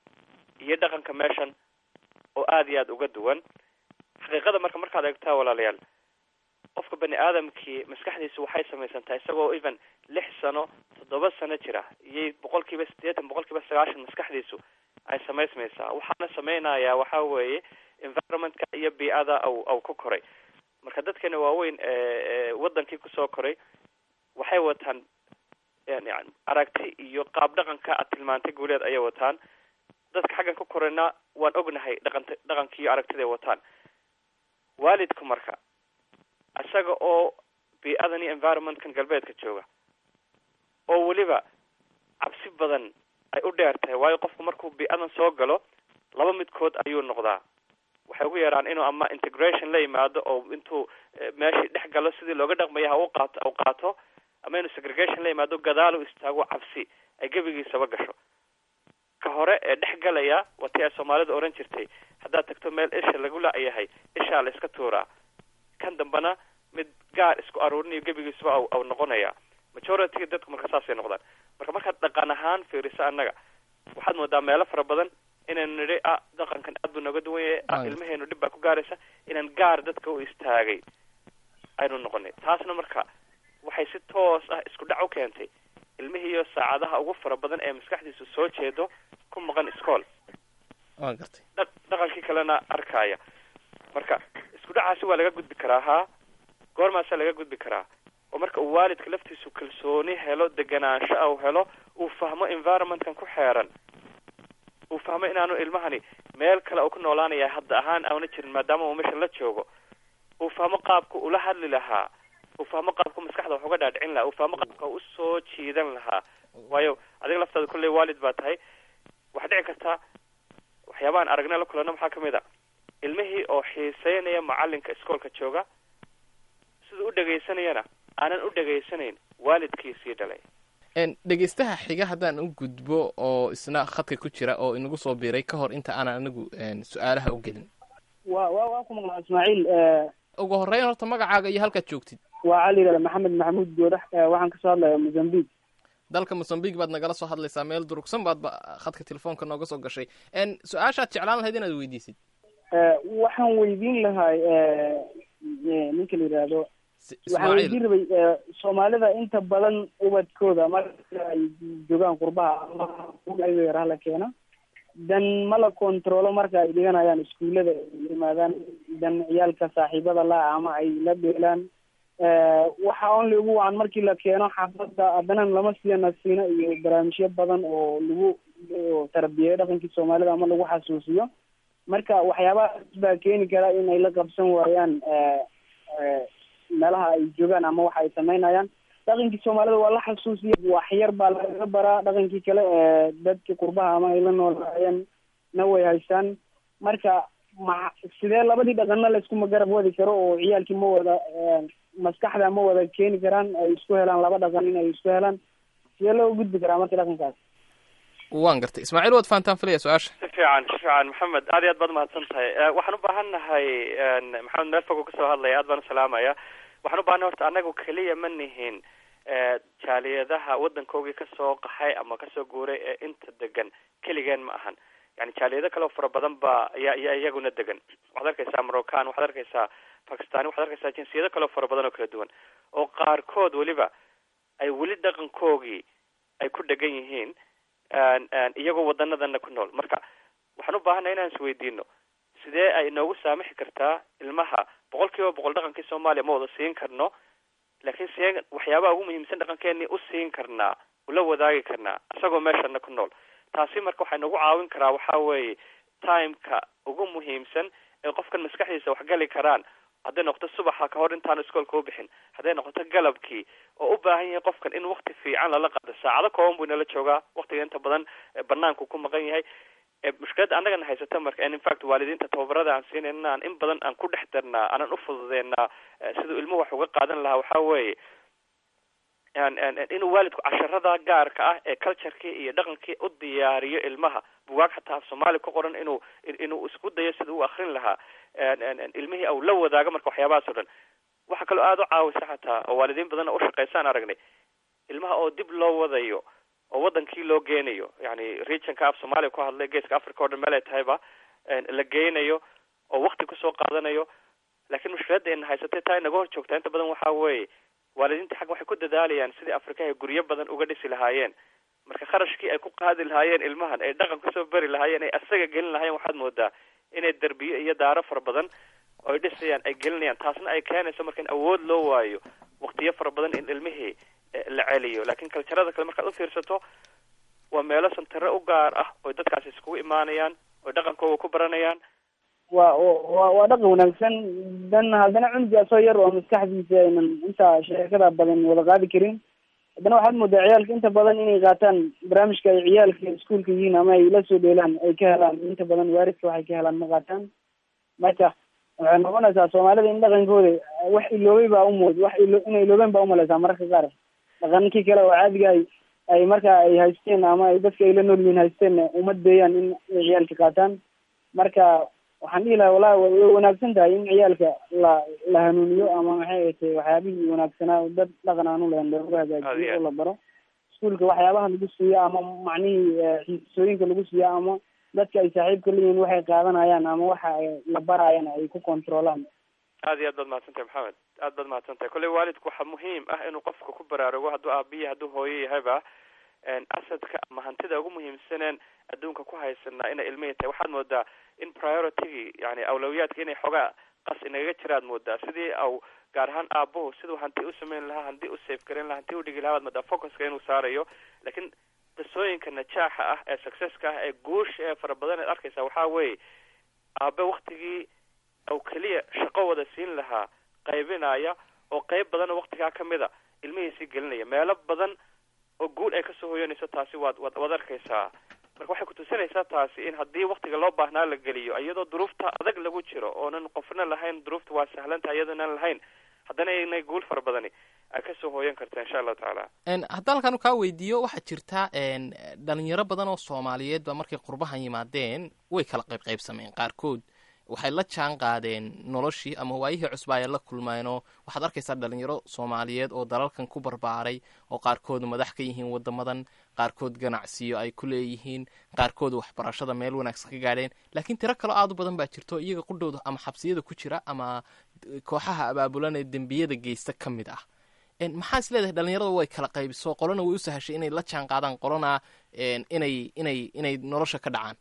iyo dhaqanka meeshan oo aada iyo aada uga duwan xaqiiqada marka markaad eegtaa walaalayaal qofka bani aadamkii maskaxdiisu waxay samaysantahay isagoo even lix sano toddoba sano jira iyo boqol kiiba siddeetan boqol kiiba sagaashan maskaxdiisu ay samaysmaysaa waxaana samaynayaa waxa weeye environmentka iyo bii-ada aw aw ku koray marka dadkeena waaweyn wadankii kusoo koray waxay wataan yani aragti iyo qaab dhaqanka aad tilmaantay guuleed ayay wataan dadka xaggan ku korayna waan ognahay dhaqanta dhaqankii iyo aragtida ay wataan waalidku marka isaga oo bii-adan iyo environmentkan galbeedka jooga oo weliba cabsi badan ay u dheer tahay waayo qofku markuu bii-adan soo galo laba midkood ayuu noqdaa waxay ugu yaraan inuu ama integration la yimaado oo intuu meeshii dhex galo sidii looga dhaqmaya ha u qaato u qaato ama inuu segregation la yimaado gadaal u istaago cabsi ay gebigiisaba gasho ka hore ee dhex galaya waa tii ay soomaalida oran jirtay haddaad tagto meel isha lagu la-yahay ishaa la iska tuuraa kan dambena mid gaar isku aruurinayo gebigiisaba aw aw noqonaya majority dadku marka saasay noqdaan marka markaad dhaqan ahaan fiiriso annaga waxaad moodaa meelo fara badan inaynu nidhi ah dhaqankan aad buu nooga duwan yahay ah ilmaheenu dhib baa ku gaaraysa inaan gaar dadka u istaagay aynu noqonay taasna marka waxay si toos ah isku dhac u keentay ilmihiiyo saacadaha ugu fara badan ee maskaxdiisu soo jeedo ku maqan iskool waa gartay dha dhaqankii kalena arkaya marka isku dhacaasi waa laga gudbi karaa haa goormaasaa laga gudbi karaa oo marka uu waalidka laftiisu kalsooni helo deganaansho au helo uu fahmo environmentkan ku xeeran uu fahmo inaanu ilmahani meel kale uu ku noolaanaya hadda ahaan auna jirin maadaama uu meesha la joogo uu fahmo qaabka ula hadli lahaa uu fahmo qaabka maskaxda wax uga dhaadhicin lahaa uu fahmo qaabka usoo jiidan lahaa waayo adiga laftaada kulley waalid baa tahay waxaa dhici kartaa waxyaabahan aragna la kulano maxaa kamid a ilmihii oo xiiseynaya macalinka iskoolka jooga siduu u dhegaysanayana aanan u dhegaysanayn waalidkiisii dhalay dhegeystaha xiga haddaan u gudbo oo isna khadka ku jira oo inagu soo biiray ka hor inta aanan anigu su-aalaha u gelin wa wa waa ku maqlaa ismaaciil ugu horreyn horta magacaaga iyo halkaad joogtid waa cali yidhahda maxamed maxamuud goodax waxaan kasoo hadlayaa mozambique dalka mozambique baad nagala soo hadlaysaa meel durugsan baad ba khadka telefoonka nooga soo gashay su-aashaad jeclaan lahayd inaad weydiisid waxaan weydiin lahay ninka la yidhaahdo waxaan weydiin rabay soomaalida inta badan ubadkooda marka ay joogaan qurbaha ama yaraha la keena dan ma la controlo marka ay dhiganayaan iskuullada ay yimaadaan dan ciyaalka saaxiibada la ama ay la dheelaan waxa only ugu wacan markii la keeno xaafada haddana lama siiya nasiino iyo barnaamijyo badan oo lagu tarbiyeeyo dhaqankii soomaalida ama lagu xasuusiyo marka waxyaabahaas baa keeni kara in ay la qabsan waayaan meelaha ay joogaan ama waxa ay samaynayaan dhaqankii soomaalida waa la xasuusiya waxyar baa lagaga baraa dhaqankii kale dadkii qurbaha ama ay la noolaayeen na way haystaan marka ma sidee labadii dhaqanna la iskuma garab wadi karo oo ciyaalkii ma wada maskaxda ma wada keeni karaan ay isku helaan laba dhaqan in ay isku helaan sidee loo gudbi karaa marka dhaqankaas waan gartay ismaaciil waad fahantaan filaya su-aasha si fiican si fiican maxamed aad iyo aad baad mahadsan tahay waxaan u baahan nahay maxamed meel fog oo kasoo hadlaya aad baan usalaamaya waxaan u bahannahay horta annagu keliya ma nihin jaaliyadaha waddankoogii kasoo qaxay ama kasoo guuray ee inta degan keligeen ma ahan yani jaaliyado kale oo fara badan ba ayaa iya iyaguna degan waxaad arkaysaa moroccan waxaad arkaysaa bakistani waxaad arkaysaa jinsiyado kale oo fara badan oo kala duwan oo qaarkood weliba ay weli dhaqankoogii ay ku dhegan yihiin iyagoo wadanadana ku nool marka waxaan u baahanay inaan isweydiino sidee ay inoogu saamixi kartaa ilmaha boqol kiiba boqol dhaqankii soomaaliya ma wada siin karno laakiin see waxyaabaha ugu muhiimsan dhaqankeenii u siin karnaa ula wadaagi karnaa isagoo meeshana ku nool taasi marka waxay nagu caawin karaa waxa weeye timeka ugu muhiimsan ee qofkan maskaxdiisa waxgali karaan hadday noqoto subaxa kahor intaanu iskoolka u bixin hadday noqoto galabkii oo u baahan yahay qofkan in wakti fiican lala qaado saacado kooban buu inala joogaa waktiga inta badan banaanku ku maqan yahay mushkiladda annagana haysata marka in infact waalidiinta tababarada aan siinayna aan in badan aan ku dhex darnaa aanan ufududeynaa siduu ilmuhu wax uga qaadan lahaa waxa weeye inuu waalidku casharada gaarka ah ee culturekii iyo dhaqankii u diyaariyo ilmaha bugaag xataa af soomaali ku qoran inuu inuu isku dayo sida u akrin lahaa ilmihii au la wadaago marka waxyaabahaas o dhan waxaa kaloo aada u caawisa xataa oo waalidiin badanna ushaqaysaan aragnay ilmaha oo dib loo wadayo oo wadankii loo geenayo yani regionka af soomaaliya ku hadlay geeska africa o dhan meel ay tahayba la geynayo oo wakti kusoo qaadanayo laakiin mushkiladda ina haysatay taa inaga hor joogtaa inta badan waxa weeye waalidiinta xag waxay ku dadaalayaan sidii afrikaha guryo badan uga dhisi lahaayeen marka kharashkii ay ku qaadi lahaayeen ilmahan ay dhaqan kusoo beri lahaayeen ay asaga gelin lahaayeen waxaad moodaa inay derbiyo iyo daaro fara badan oo ay dhisayaan ay gelinayaan taasna ay keenayso marka in awood loo waayo waktiyo fara badan in ilmihii la celiyo laakiin kaljarada kale markaad ufiirsato waa meelo santare u gaar ah oy dadkaasi iskugu imaanayaan oy dhaqankooga ku baranayaan wa wa waa dhaqan wanaagsan dan haddana cunuga asoo yar oo maskaxdiisa aynan intaa sheekada badan wada qaadi karin haddana waxaad moodaa ciyaalka inta badan inay qaataan barnaamijka ay ciyaalka iskuolka yihiin ama ay la soo dheelaan ay ka helaan inta badan waaridka waxay ka helaan ma qaataan marka waxay noqonaysaa soomaalida in dhaqankooda wax iloobay baa umood wax ilo inay iloobeen baa umaleysaa mararka qaar dhaqankii kale oo caadiga ay ay marka ay haysteen ama ay dadka ay la nool yihiin haysteen uma deeyaan in ay ciyaalka qaataan marka waxaan dhihi lahaa wallahi way wanaagsan tahay in ciyaalka la la hanuuniyo ama maxay atay waxyaabihii wanaagsanaa dad dhaqan aan u lahayn loogu hagaajiyo oo la baro iskuolka waxyaabaha lagu siiyo ama macnihii xiisooyinka lagu siiyo ama dadka ay saaxiibka leeyihiin waxay qaadanayaan ama waxa la barayaan ay ku controlaan aad iyo aad baad mahadsantahay maxamed aad baad mahadsan tahay kolley waalidku waxaa muhiim ah inuu qofka ku baraarugo hadduu aabiya hadduu hooyo yahayba asadka ama hantida ugu muhiimsaneen adduunka ku haysanaa inay ilmihii tahay waxaad moodaa in prioritigii yani awlawiyaadka inay xoogaa qas inagaga jiraad moodaa sidii au gaar ahaan aabuhu siduu hanti u samayn lahaa hanti u safe garan lahaa hanti u dhigi lahaa waad moodaa focuska inuu saarayo laakiin qisooyinka najaaxa ah ee successka ah ee guusha ee fara badan eed arkaysaa waxaa weeye aabe waktigii au keliya shaqo wada siin lahaa qaybinaya oo qeyb badan oo waktigaa kamid a ilmihiisii gelinaya meelo badan oo guul ay kasoo hoyanayso taasi waad waad waad arkaysaa marka waxay kutusinaysaa taasi in haddii waktiga loo baahnaa la geliyo iyadoo duruufta adag lagu jiro oonan qofna lahayn duruufta waa sahlanta iyadoonaan lahayn haddana inay guul fara badani ay kasoo hooyan karta insha allahu tacaala hadda halkan kaa weydiiyo waxaa jirta dhalinyaro badan oo soomaaliyeed ba markay qurbahan yimaadeen way kala qayb qaybsameen qaarkood waxay la jaan qaadeen noloshii ama waayihii cusba ay la kulmeenoo waxaad arkaysaa dhalinyaro soomaaliyeed oo dalalkan ku barbaaray oo qaarkood madax ka yihiin wadamadan qaarkood ganacsiyo ay ku leeyihiin qaarkood waxbarashada meel wanaagsan ka gaadheen laakiin tiro kaloo aad u badan baa jirto iyaga qudhowda ama xabsiyada ku jira ama kooxaha abaabulan ee dembiyada geysta ka mid ah maxaa is leedahay dhalinyarada way kala qaybiso qolona way u sahashay inay la jaan qaadaan qolona inay inay inay nolosha ka dhacaan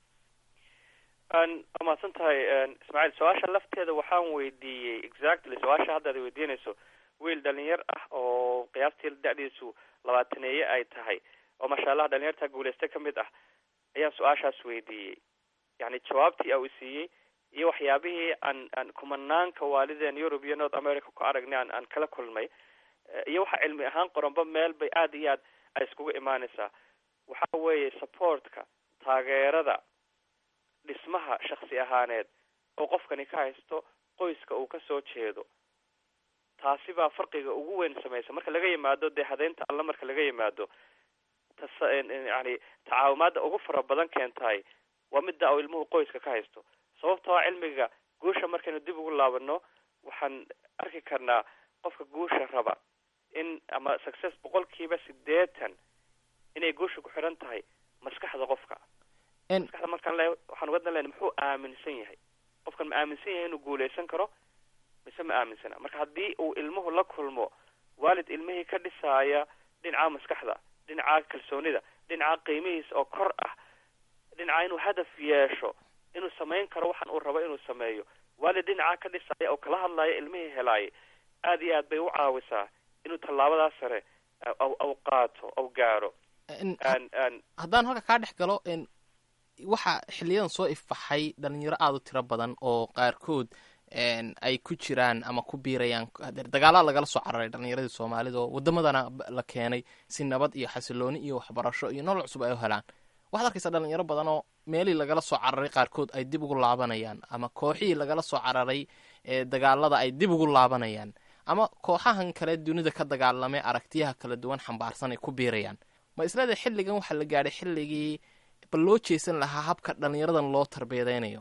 waa mahadsan tahay ismaaciil su-aasha lafteeda waxaan weydiiyey exactly su-aasha hadda ad weydiinayso wiil dhalinyar ah oo qiyaastii da-diisu labaataneeye ay tahay oo masha allah dhalinyarta guuleysta kamid ah ayaan su-aashaas weydiiyey yani jawaabtii au siiyey iyo waxyaabihii aan aan kumanaanka waalideen europe iyo north america ku aragnay aan aan kala kulmay iyo waxa cilmi ahaan qoranba meel bay aada iyo aad ay iskugu imaanaysaa waxa weeye supportka taageerada dhismaha shaksi ahaaneed oo qofkani ka haysto qoyska uu kasoo jeedo taasi baa farqiga ugu weyn samaysa marka laga yimaado dee hadeynta alla marka laga yimaado tas yani tacaawumaada ugu fara badan keentahay waa midda uu ilmuhu qoyska ka haysto sababtoo cilmiga guusha markaynu dib ugu laabano waxaan arki karnaa qofka guusha raba in ama success boqolkiiba sideetan inay guusha ku xidhan tahay maskaxda qofka maskaxda markaan le waxaan uga dan lena muxuu aaminsan yahay qofkan ma aaminsan yahay inuu guuleysan karo mise ma aaminsana marka haddii uu ilmuhu la kulmo waalid ilmihii ka dhisaaya dhinaca maskaxda dhinaca kalsoonida dhinaca qiimihiisa oo kor ah dhinaca inuu hadaf yeesho inuu samayn karo waxan uu rabo inuu sameeyo waalid dhinaca ka dhisaya oo kala hadlaya ilmihii helaayay aad iyo aad bay u caawisaa inuu tallaabadaas sare aw qaato aw gaaro haddaan halka kaa dhex galo waxaa xiliyadan soo ifbaxay dhalinyaro aada u tiro badan oo qaarkood ay ku jiraan ama ku biirayaan dagaalaa lagala soo cararay dhalinyaradii soomaalida oo wadamadana la keenay si nabad iyo xasilooni iyo waxbarasho iyo nolol cusub ay u helaan waxaad arkaysaa dhalinyaro badan oo meelii lagala soo cararay qaarkood ay dib ugu laabanayaan ama kooxihii lagala soo cararay dagaalada ay dib ugu laabanayaan ama kooxahan kale dunida ka dagaalamay aragtiyaha kala duwan xambaarsan ay ku biirayaan ma isleedahay xilligan waxaa la gaadhay xilligii bal loo jeesan lahaa habka dhalinyaradan loo tarbiyadeynayo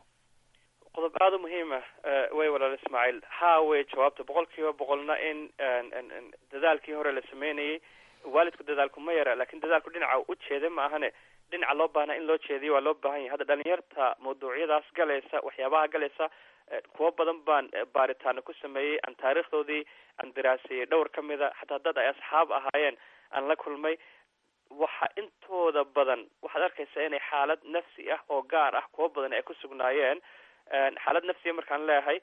qodob aada u muhiim ah way walaal ismaaciil haa wey jawaabta boqol kiiba boqolna in dadaalkii hore la sameynayay waalidku dadaalku ma yara lakin dadaalku dhinaca u jeeda ma ahane dhinaca loo baahnaa in loo jeediyo waa loo baahan yahay hadda dhalinyarta mawduucyadaas galaysa waxyaabaha galaysa kuwo badan baan baaritaano ku sameeyey aan taariikhdoodii aan daraaseeyey dhowr ka mida xataa dad ay asxaab ahaayeen aan la kulmay waxa intooda badan waxaad arkaysaa inay xaalad nafsi ah oo gaar ah kuwo badan ay ku sugnaayeen xaalad nafsiya markaan leeyahay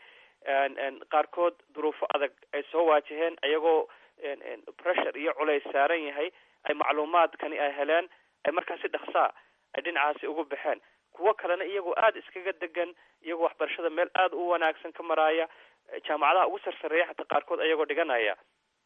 qaarkood duruufo adag ay soo waajaheen iyagoo pressure iyo culays saaran yahay ay macluumaadkani ay heleen ay markaa si dhaksaa ay dhinacaasi ugu baxeen kuwo kalena iyagoo aada iskaga degan iyagoo waxbarashada meel aada u wanaagsan ka maraaya jaamacadaha ugu sarsareeya xataa qaarkood iyagoo dhiganaya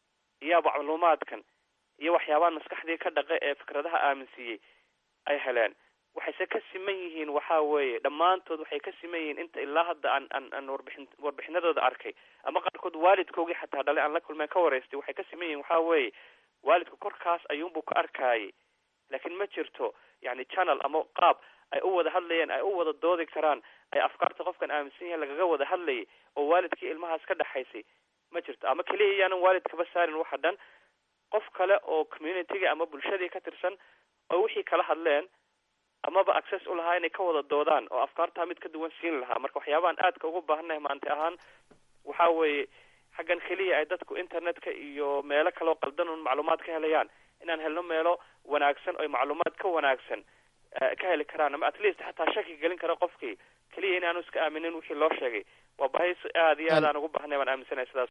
iyo macluumaadkan iyo waxyaabahan maskaxdii ka dhaqe ee fikradaha aaminsiiyey ay heleen waxayse ka siman yihiin waxa weeye dhammaantood waxay ka siman yihiin inta ilaa hadda aan aan aan warbixin warbixinadooda arkay ama qaarkood waalidkoogii xataa dhalay aan la kulmeen ka waraystay waxay ka siman yihiin waxa weeye waalidku korkaas ayuunbuu ka arkayay laakiin ma jirto yani channel ama qaab ay u wada hadlayeen ay u wada doodi karaan ay afkaarta qofkan aaminsan yahay lagaga wada hadlayay oo waalidkii ilmahaas ka dhexaysay ma jirto ama keliya iyaanan waalidkaba saarin waxa dhan qof kale oo communityga ama bulshadii ka tirsan oo wixii kala hadleen amaba access u lahaa inay ka wada doodaan oo afkaartaa mid ka duwan siin lahaa marka waxyaabahan aadka ugu baahannahay maanta ahaan waxa weeye xaggan keliya ay dadku internetka iyo meelo kaleo qaldan un macluumaad ka helayaan inaan helno meelo wanaagsan oo macluumaad ka wanaagsan ka heli karaan ama at least xataa shaki gelin kara qofkii keliya inaanu iska aaminin wixii loo sheegay waa bahi aada iyo aad aan ugu baahanay baan aaminsanaya sidaas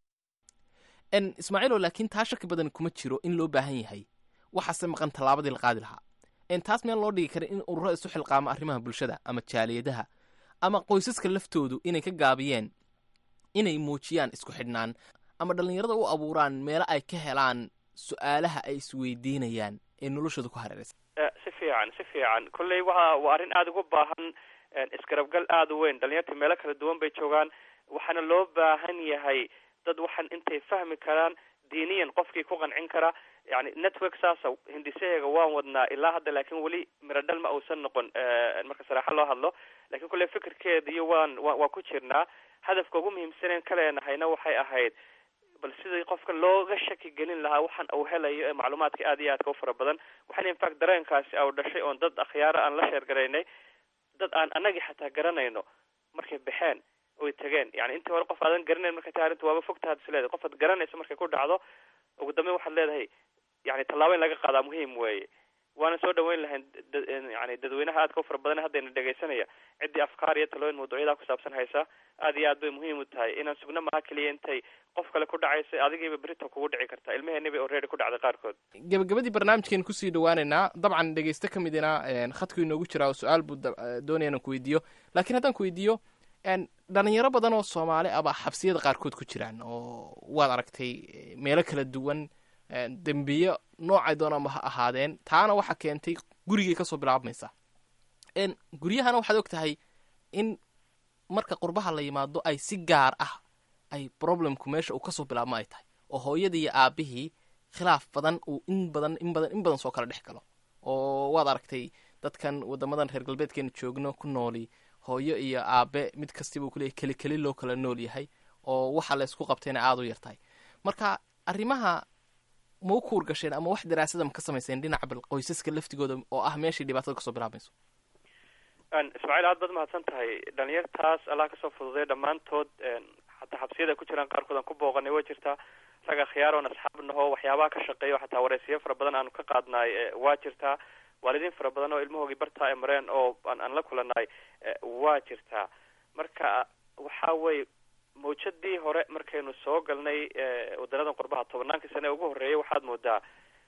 ismaaciilo laakiin taa shaki badan kuma jiro in loo baahan yahay waxaase maqan tallaabadii la qaadi lahaa taas meel loo dhigi kara in ururo isu xilqaamo arrimaha bulshada ama jaaliyadaha ama qoysaska laftoodu inay ka gaabiyeen inay muujiyaan isku xidhnaan ama dhallinyarada u abuuraan meelo ay ka helaan su-aalaha ay isweydiinayaan ee noloshooda ku hareeraysa si fiican si fiican kolley waa waa arrin aada ugu baahan isgarabgal aada u weyn dhalinyarta meelo kala duwan bay joogaan waxaana loo baahan yahay dad waxaan intay fahmi karaan diiniyan qofkii ku qancin kara yani network saasa hindisaheega waan wadnaa ilaa hadda laakin weli miradhal ma uusan noqon marka saraaxo loo hadlo lakin kulle fikirkeeda iyo waan wa waan ku jirnaa hadafka ugu muhiimsaneen ka leenahayna waxay ahayd bal sidii qofka looga shaki gelin lahaa waxaan uu helayo ee macluumaadka aada iyo aadka u fara badan waxaana infact dareenkaasi au dhashay oon dad akhyaaro aan la sheergaraynay dad aan anagii xataa garanayno markay baxeen oy tageen yani intii hore qof aadan garanayn markay tahay arrinta waaba fogta had is leedahay qof aad garanayso markay ku dhacdo ugu dambeyn waxaad leedahay yani tallaabo in laga qaadaa muhiim weeye waana soo dhaweyn lahayn yani dadweynaha aadka u fara badan haddayna dhegaysanaya ciddii afkaar iyo talooyin mawduucyadaa ku saabsan haysa aad iyo aad bay muhiim u tahay inaan sugno maha keliya intay qof kale ku dhacaysa adigiiba berito kugu dhici kartaa ilmaheenni bay already ku dhacday qaarkood gabagabadii barnaamijkeenu kusii dhawaaneynaa dabcan dhegeyste ka midina khadku inoogu jiraa oo su-aal buu doonaya inaan ku weydiiyo laakiin haddaan ku weydiiyo dhalinyaro badan oo soomaali ah baa xabsiyada qaarkood ku jiraan oo waad aragtay meelo kala duwan dembiyo noocay doonama ha ahaadeen taana waxaa keentay gurigay kasoo bilaabmaysa guryahana waxaad og tahay in marka qurbaha la yimaado ay si gaar ah ay problemku meesha uu kasoo bilaabmo ay tahay oo hooyadii iyo aabihii khilaaf badan uu in badan in badan in badan soo kala dhex galo oo waad aragtay dadkan wadamadan reer galbeedkeena joogno ku nooli hooyo iyo aabe mid kastiba uu kuleeyahy keli keli loo kala nool yahay oo waxa la isku qabtayna aada u yartahay marka arrimaha ma u kuur gasheen ama wax daraasada ma ka samayseen dhinaca bal qoysaska laftigooda oo ah meeshai dhibaatada kasoo bilaabayso ismaaciil aad baad mahadsan tahay dhalinyartaas allah kasoo fududay dhammaantood xataa xabsiyada ay ku jiraan qaarkood aan ku booqanay way jirtaa rag akhiyaaroon asxaab naho waxyaabaha ka shaqeeyo xataa waraysiyo fara badan aanu ka qaadnaay waa jirtaa waalidiin fara badan oo ilmahoogii bartaa ay mareen oo aan aan la kulanay waa jirtaa marka waxa weye mawjadii hore markaynu soo galnay wadanadan qurbaha tobannaankii sane ugu horreeyay waxaad moodaa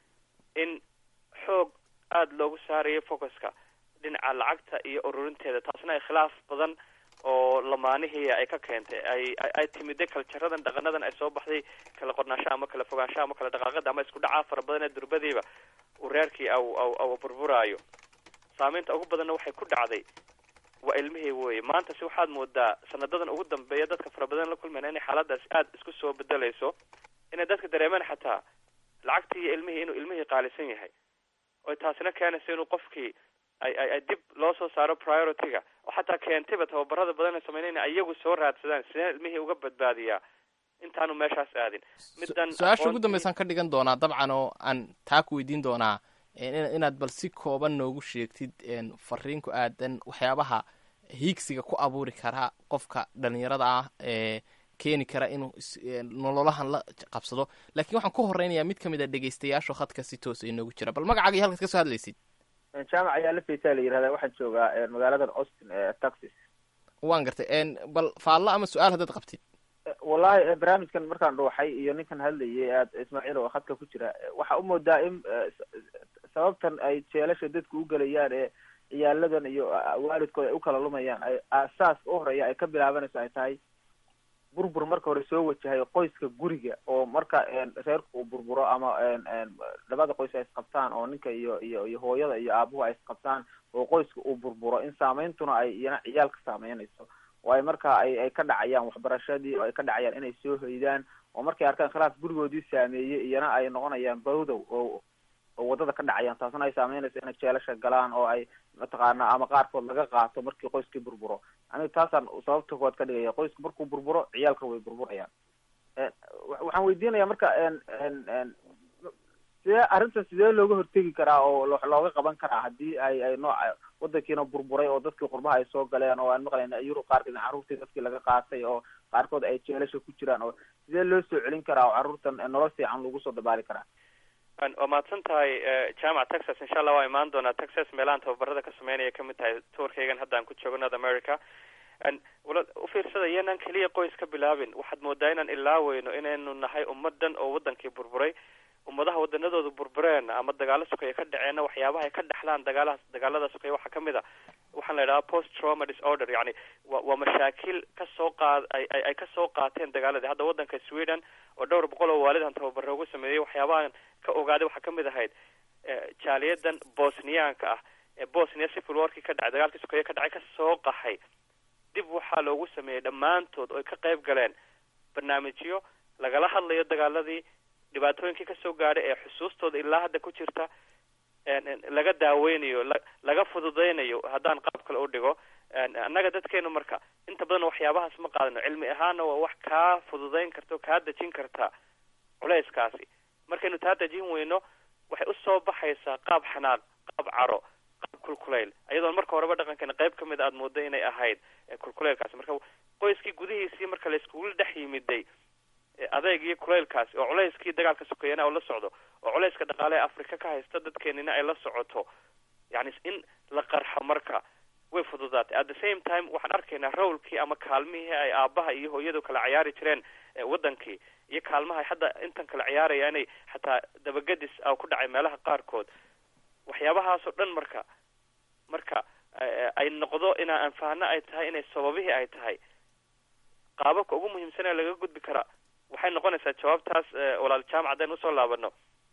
in xoog aada loogu saarayo focuska dhinaca lacagta iyo ururinteeda taasna ay khilaaf badan oo lamaanihii ay ka keentay ay ay timide kaljaradan dhaqanadan ay soo baxday kala qornaanshaha ama kala fogaanshaha ama kala dhaqaaqada ama isku dhacaa fara badan ee durbadiiba uu reerkii aw aw aw burburaayo saameynta ugu badanna waxay ku dhacday waa ilmihii weye maanta si waxaad moodaa sanadadan ugu dambeeya dadka fara badan la kulmayna inay xaaladaas aada isku soo bedelayso inay dadka dareemaan xataa lacagtii iyo ilmihii inuu ilmihii qaalisan yahay oy taasina keenayso inuu qofkii ay ay ay dib loo soo saaro priority-ga oo xataa keentayba tababarada badan ay sameynay inay iyagu soo raadsadaan sidee ilmihii uga badbaadiyaa intaanu meeshaas aadin middan su-aasha ugu dambeysaan ka dhigan doonaa dabcan oo aan taa ku weydiin doonaa inaad bal si kooban noogu sheegtid fariin ku aadan waxyaabaha hiigsiga ku abuuri karaa qofka dhalinyarada ah ee keeni kara inuu nololahan la qabsado laakiin waxaan ku horeynayaa mid kamid a dhegeystayaasho khadka si toosa inoogu jira bal magacaaga iyo halkaad ka soo hadlaysid jaamac ayaa la faysaa la yirahdaa waxaan joogaa magaaladan austin ee texas waan gartay bal faallo ama su-aal haddaad qabtid wallahi barnaamijkan markaan dhuuxay iyo ninkan hadlayay aad ismaaciil oo khadka ku jira waxaa umoodaa in sababtan ay jeelasha dadku u gelayaan ee ciyaaladan iyo waalidkooda ay u kala lumayaan ay aasaaska u horeeya ay ka bilaabanayso ay tahay burbur marka hore soo wajahay qoyska guriga oo marka reerku uu burburo ama labada qoys ay isqabtaan oo ninka iyo iyo iyo hooyada iyo aabuhu ay isqabtaan oo qoyska uu burburo in saameyntuna ay iyana ciyaalka saameynayso oo ay marka ay ay ka dhacayaan waxbarashadii oo ay ka dhacayaan inay soo hoydaan oo markay arkaan khilaaf gurigoodii saameeyey iyana ay noqonayaan bawdow oo oo wadada ka dhacayaan taasna ay saameynayso inay jeelasha galaan oo ay mataqaana ama qaarkood laga qaato markii qoyskii burburo aniga taasaan sababta kood ka dhigaya qoyska markuu burburo ciyaalka way burburayaan waxaan weydiinaya marka sidee arrintan sidee looga hortegi karaa oo looga qaban karaa haddii ay ay nooca wadankiina burburay oo dadkii qurbaha ay soo galeen oo aan maqlayna yurub qaarkeed carruurtii dadkii laga qaatay oo qaarkood ay jeelasha ku jiraan oo sidee loo soo celin karaa oo carruurtan nolol fiican lagu soo dabaali karaa waa mahadsan tahay jaamac texas insha allah waa imaan doonaa texas meelahan tababarada ka sameynaya kamid tahay tourkaygan hadda aan ku joogo north america wala ufiirsada iyanaan keliya qoys ka bilaabin waxaad moodaa inaan ilaaweyno inaynu nahay ummadan oo wadankii burburay ummadaha wadanadooda burbureen ama dagaalo sokaya ka dhaceenna waxyaabaha ay ka dhexlaan dagaalahaas dagaalada sokaya waxaa kamid a waxaan la idhaha post trauma disorder yani wa waa mashaakil kasoo qaad ay ay ay kasoo qaateen dagaaladii hadda wadanka sweden oo dhowr boqol oo waalidan tababaro ugu sameeyey waxyaabahan ka ogaaday waxaa kamid ahayd jaaliyadan bosniyaanka ah ee bosnia civil warkii ka dhacay dagaalkii sokaya ka dhacay kasoo qaxay dib waxaa loogu sameeyey dhammaantood oo ay ka qayb galeen barnaamijyo lagala hadlayo dagaaladii dhibaatooyinkii kasoo gaadhay ee xusuustooda ilaa hadda ku jirta laga daaweynayo la laga fududeynayo haddaan qaab kale u dhigo annaga dadkeenu marka inta badan waxyaabahaas ma qaadano cilmi ahaana waa wax kaa fududeyn karta o kaa dejin karta culeyskaasi markaynu taa dejin weyno waxay usoo baxaysaa qaab xanaaq qaab caro qaab kulkuleyl iyadoon marka horeba dhaqankeena qayb kamid aad moodo inay ahayd kulkuleylkaasi marka qoyskii gudihiisii marka la iskugu dhex yimiday adeyg iyo kuleylkaasi oo culeyskii dagaalka sokeeyana oo la socdo oo culeyska dhaqaale ee africa ka haysta dadkeenina ay la socoto yani in la qarxo marka way fududaatay at the same time waxaan arkaynaa rawlkii ama kaalmihii ay aabaha iyo hooyadu kala ciyaari jireen wadankii iyo kaalmaha hadda intan kala ciyaaraya inay xataa dabagadis a ku dhacay meelaha qaarkood waxyaabahaasoo dhan marka marka ay noqdo inaa anfahano ay tahay inay sababihii ay tahay qaababka ugu muhiimsan ee laga gudbi karaa waxay noqonaysaa jawaabtaas walaal jaamac haddaynu usoo laabano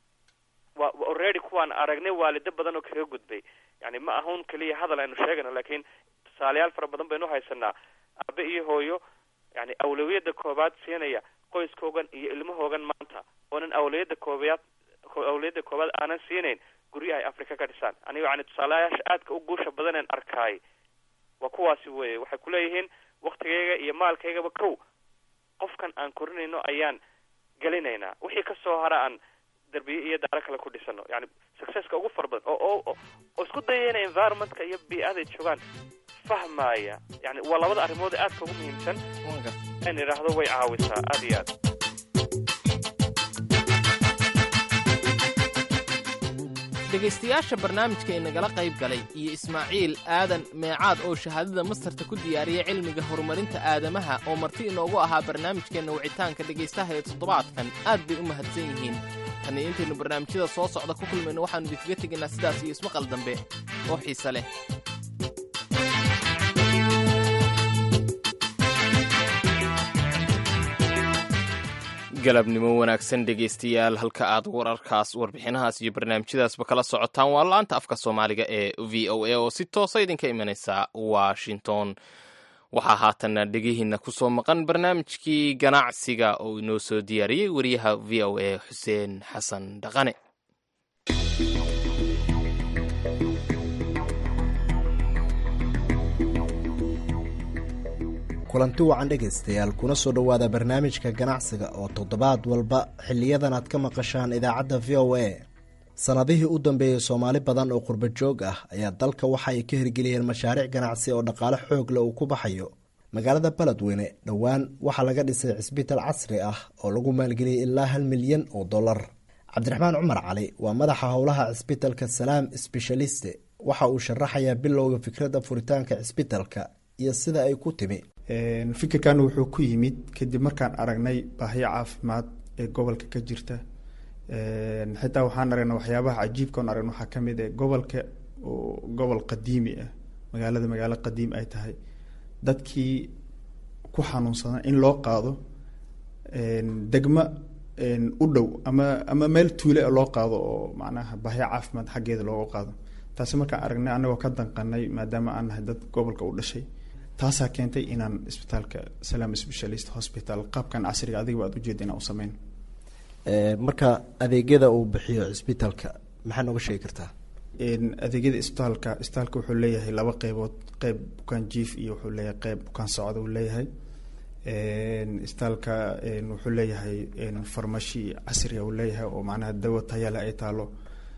wa already kuwaan aragnay waalido badan oo kaga gudbay yani ma ahun keliya hadal aynu sheegayno lakin tusaalayaal fara badan baynu haysanaa aabe iyo hooyo yani awlawiyadda koobaad siinaya qoyskoogan iyo ilmahoogan maanta oonan awlawiyadda koobaad awlawiyadda koobaad aanan siinayn guryaha ay africa ka dhisaan aniga yani tusaalayaasha aadka u guusha badaneen arkaay waa kuwaasi weye waxay kuleeyihiin waktigayga iyo maalkaygaba kow qofkan aan korinayno ayaan gelinaynaa wixii kasoo hara aan darbiye iyo daaro kale ku dhisano yani successka ugu fara badan oo oo oo isku dayayna environmentka iyo bii-aday joogaan fahmaya yani waa labada arrimood ee aadka ugu muhiimsan in idhaahdo way caawisaa aad iyo aad dhegaystayaasha barnaamijka inagala qayb galay iyo ismaaciil aadan meecaad oo shahaadada mastarta ku diyaariyay cilmiga horumarinta aadamaha oo marti inoogu ahaa barnaamijkeenna wicitaanka dhegaystaha ee toddobaadkan aad bay u mahadsan yihiin tan iyo intaynu barnaamijyada soo socda ku kulmayno waxaannu idinkaga tegaynaa sidaas iyo ismaqal dambe oo xiise leh galabnimo wanaagsan dhegaystayaal halka aad wararkaas warbixinahaas iyo barnaamijyadaasba kala socotaan waa la-anta afka soomaaliga ee v o a oo si toosa idinka imanaysa washington waxaa haatanna dhegihiinna ku soo maqan barnaamijkii ganacsiga oo inoo soo diyaariyey wariyaha v o a xuseen xasan dhaqane kulanti wacan dhegaystayaal kuna soo dhowaada barnaamijka ganacsiga oo toddobaad walba xiliyadan aad ka maqashaan idaacadda v o a sannadihii u dambeeyey soomaali badan oo qurba joog ah ayaa dalka waxa ay ka hirgeliyeen mashaariic ganacsi oo dhaqaale xoog leh uu ku baxayo magaalada beledweyne dhowaan waxaa laga dhisay cisbitaal casri ah oo lagu maalgeliyey ilaa hal milyan oo dollar cabdiraxmaan cumar cali waa madaxa howlaha cisbitalka salaam sbeshaliste waxa uu sharaxayaa bilowga fikradda furitaanka cisbitalka iyo sida ay ku timi fikirkan wuxuu ku yimid kadib markaan aragnay baahiyo caafimaad ee gobolka ka jirta xitaa waxaan aragnay waxyaabaha cajiibkaon aragna waxaa kamid ah gobolka oo gobol qadiimi ah magaalada magaalo qadiim ay tahay dadkii ku xanuunsadan in loo qaado degmo u dhow ama ama meel tuule loo qaado oo macnaha baahiyo caafimaad xaggeeda looga qaado taasi markaan aragnay anagoo ka danqanay maadaama aan nahay dad gobolka u dhashay taasaa keentay inaan isbitaalka salaam specialist hospital qaabkan casriga adiga aad ujeeda inaan u sameyn marka adeegyada uu bixiyo cisbitaalka maxaa nooga sheegi kartaa adeegyada isbitaalka isbitaalka wuxuu leeyahay laba qeybood qeyb bukaan jief iyo wuxuu leeyahay qeyb bukaan socda uu leeyahay isbitaalka wuxuu leeyahay farmashi casriga uu leeyahay oo macnaha dawo tayale ay taalo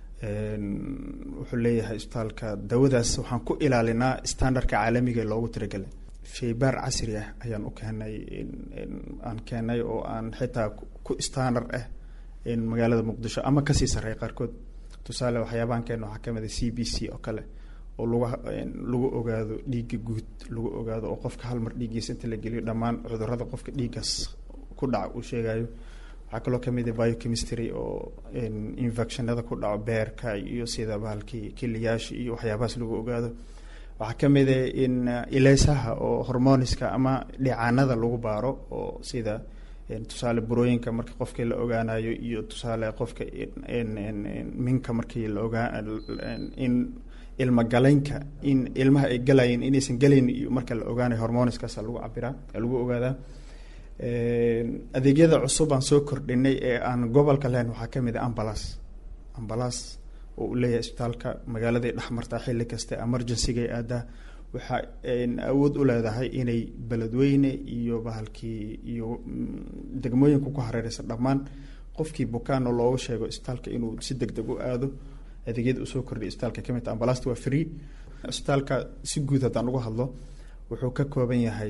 wuxuu leeyahay isbitaalka dawadaas waxaan ku ilaalinaa standardka caalamiga ee loogu tiragelay shaybaar casri ah ayaan u keenay aan keenay oo aan xitaa ku standard ah magaalada muqdisho ama kasii sarreeya qaarkood tusaale waxyaabahan keena waxaa kamid a c b c oo kale oo lagu lagu ogaado dhiigga guud lagu ogaado oo qofka hal mar dhiiggiisa inta la geliyo dhammaan cudurada qofka dhiiggaas ku dhaca uu sheegayo waxaa kaloo kamid a biochemistry oo infectionada ku dhaco beerka iyo sida bahalkii kiliyaasha iyo waxyaabahaas lagu ogaado waxaa kamid a in ileysaha oo hormoniska ama dhicaanada lagu baaro oo sida tusaale burooyinka marka qofkii la ogaanayo iyo tusaale qofka minka markii la ogaa in ilma galaynka in ilmaha ay galayeen inaysan galayn iyo marka la ogaanayo hormoniskaasa lagu cabiraa lagu ogaadaa adeegyada cusub aan soo kordhinay ee aan gobolka lahayn waxaa kamid a ambalas ambalas oo uu leeyahay isbitaalka magaaladay dhexmartaa xilli kaste emergencygay aadaa waxaa awood u leedahay inay beledweyne iyo bahalkii iyo degmooyinka ku hareereysa dhammaan qofkii bukaano loogu sheego isbitaalka inuu si deg deg u aado adeegyada usoo kordhiya isbitaalka kamid ta ambalasta waa free isbitaalka si guud haddaan uga hadlo wuxuu ka kooban yahay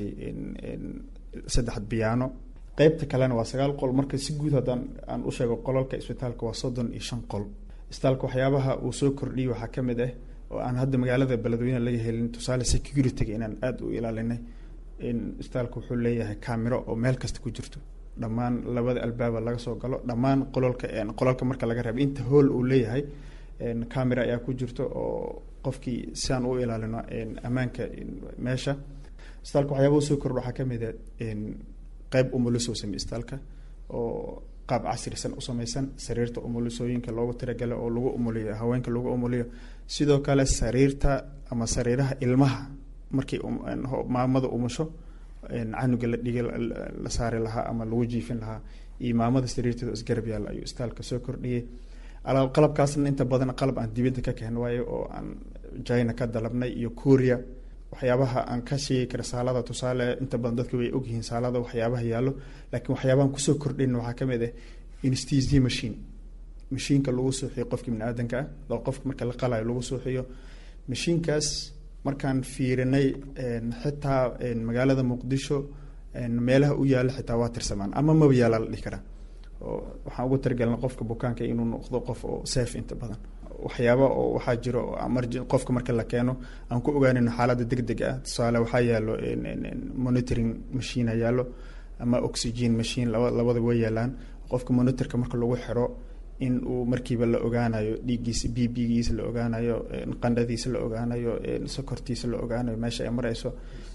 saddex biyaano qeybta kalena waa sagaal qol marka si guud haddaan aan u sheego qolalka isbitaalka waa soddon iyo shan qol isbitaalka waxyaabaha uu soo kordhiyay waxaa kamid ah oo aan hadda magaalada beledweyne laga helin tusaale security-ga inaan aada u ilaalinay in isbitaalka wuxuu leeyahay camero oo meel kasta ku jirto dhammaan labada albaaba laga soo galo dhammaan qolalka qolalka marka laga reeba inta hool uu leeyahay camera ayaa ku jirto oo qofkii si aan u ilaalino ammaanka meesha isbitaalka waxyaaba usoo kordh waxaa kamid a qeyb umuliso samey isbitaalka oo qaab casrisan u samaysan sariirta umulisooyinka loogu tiragala oo lagu umuliyo haweenka lagu umuliyo sidoo kale sariirta ama sariiraha ilmaha markii maamada umusho canuga la dhiga la saari lahaa ama lagu jiifin lahaa iyo maamada sariirteeda isgarab yaalla ayuu istaalka soo kordhiyey qalabkaasna inta badan qalab aan dibadda ka keen waayo oo aan china ka dalabnay iyo korea waxyaabaha aan ka sheegi kara saalada tusaale inta badan dadka way ogyihiin saalada waxyaabaha yaallo laakiin waxyaabahan kusoo kordhin waxaa kamid ah instz machine mashiinka lagu suuxiyo qofka bini aadanka ah oo qofka marka la qalayo lagu suuxiyo mashiinkaas markaan fiirinay xitaa magaalada muqdisho meelaha u yaalla xitaa waa tirsamaan ama maba yaala la dhihi karaa oo waxaan ugu talagelna qofka bukaanka inuu noqdo qof oo safe inta badan waxyaaba oo waxaa jiro oo emergen qofka marka la keeno aan ku ogaanayno xaaladda deg deg ah tusaale waxaa yaallo monitoring machine yaallo ama oxygen machine laba labada way yaalaan qofka monitorka marka lagu xiro in uu markiiba la ogaanayo dhiiggiisa b b-giisa la ogaanayo qandhadiisa la ogaanayo sokortiisa la ogaanayo meesha ay mareyso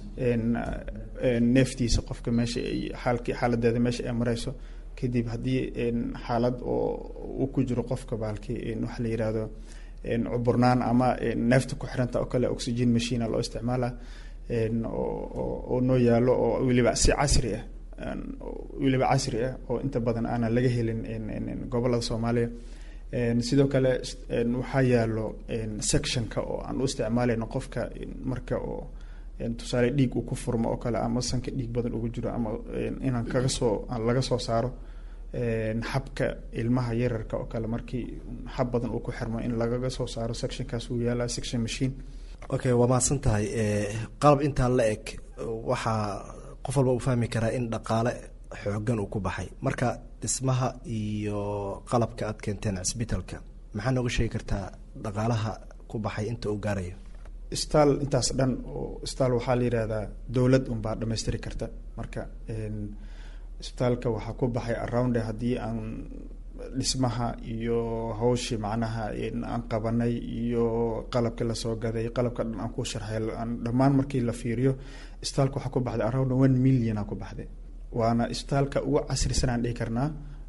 neeftiisa qofka meesha ay xaalki xaaladeeda meesha ay mareyso kadib haddii xaalad oo uu ku jiro qofka baalki waxa la yihahdo cuburnaan ama neefta ku xiranta oo kale oxygen machine loo isticmaala oo noo yaalo oo weliba si casri ah weliba casri ah oo inta badan aanan laga helin gobolada soomaaliya sidoo kale waxaa yaalo sectionka oo aan u isticmaalayno qofka marka oo tusaale dhiig uu ku furmo oo kale ama sanka dhiig badan ugu jiro ama inaan kaga soo laga soo saaro xabka ilmaha yararka oo kale markii xab badan uu ku xirmo in lagaga soo saaro sectionkaas uu yaala section machine okay waa mahadsan tahay qalab intaa la eg waxaa qof walba uu fahmi karaa in dhaqaale xoogan uu ku baxay marka dhismaha iyo qalabka aad keenteen cisbitalka maxaa nooga sheegi kartaa dhaqaalaha ku baxay inta uu gaarayo staal intaas dhan oo staal waxaa la yihahdaa dowlad unbaa dhamaystiri karta marka isbitaalka waxaa ku baxay around haddii aan dhismaha iyo hawshii macnaha aan qabanay iyo qalabkii lasoo gaday qalabka dhan aan ku sharxay dhammaan markii la fiiriyo isbitaalka waxaa ku baxday around one million aa ku baxday waana isbitaalka ugu casrisan aan dhihi karnaa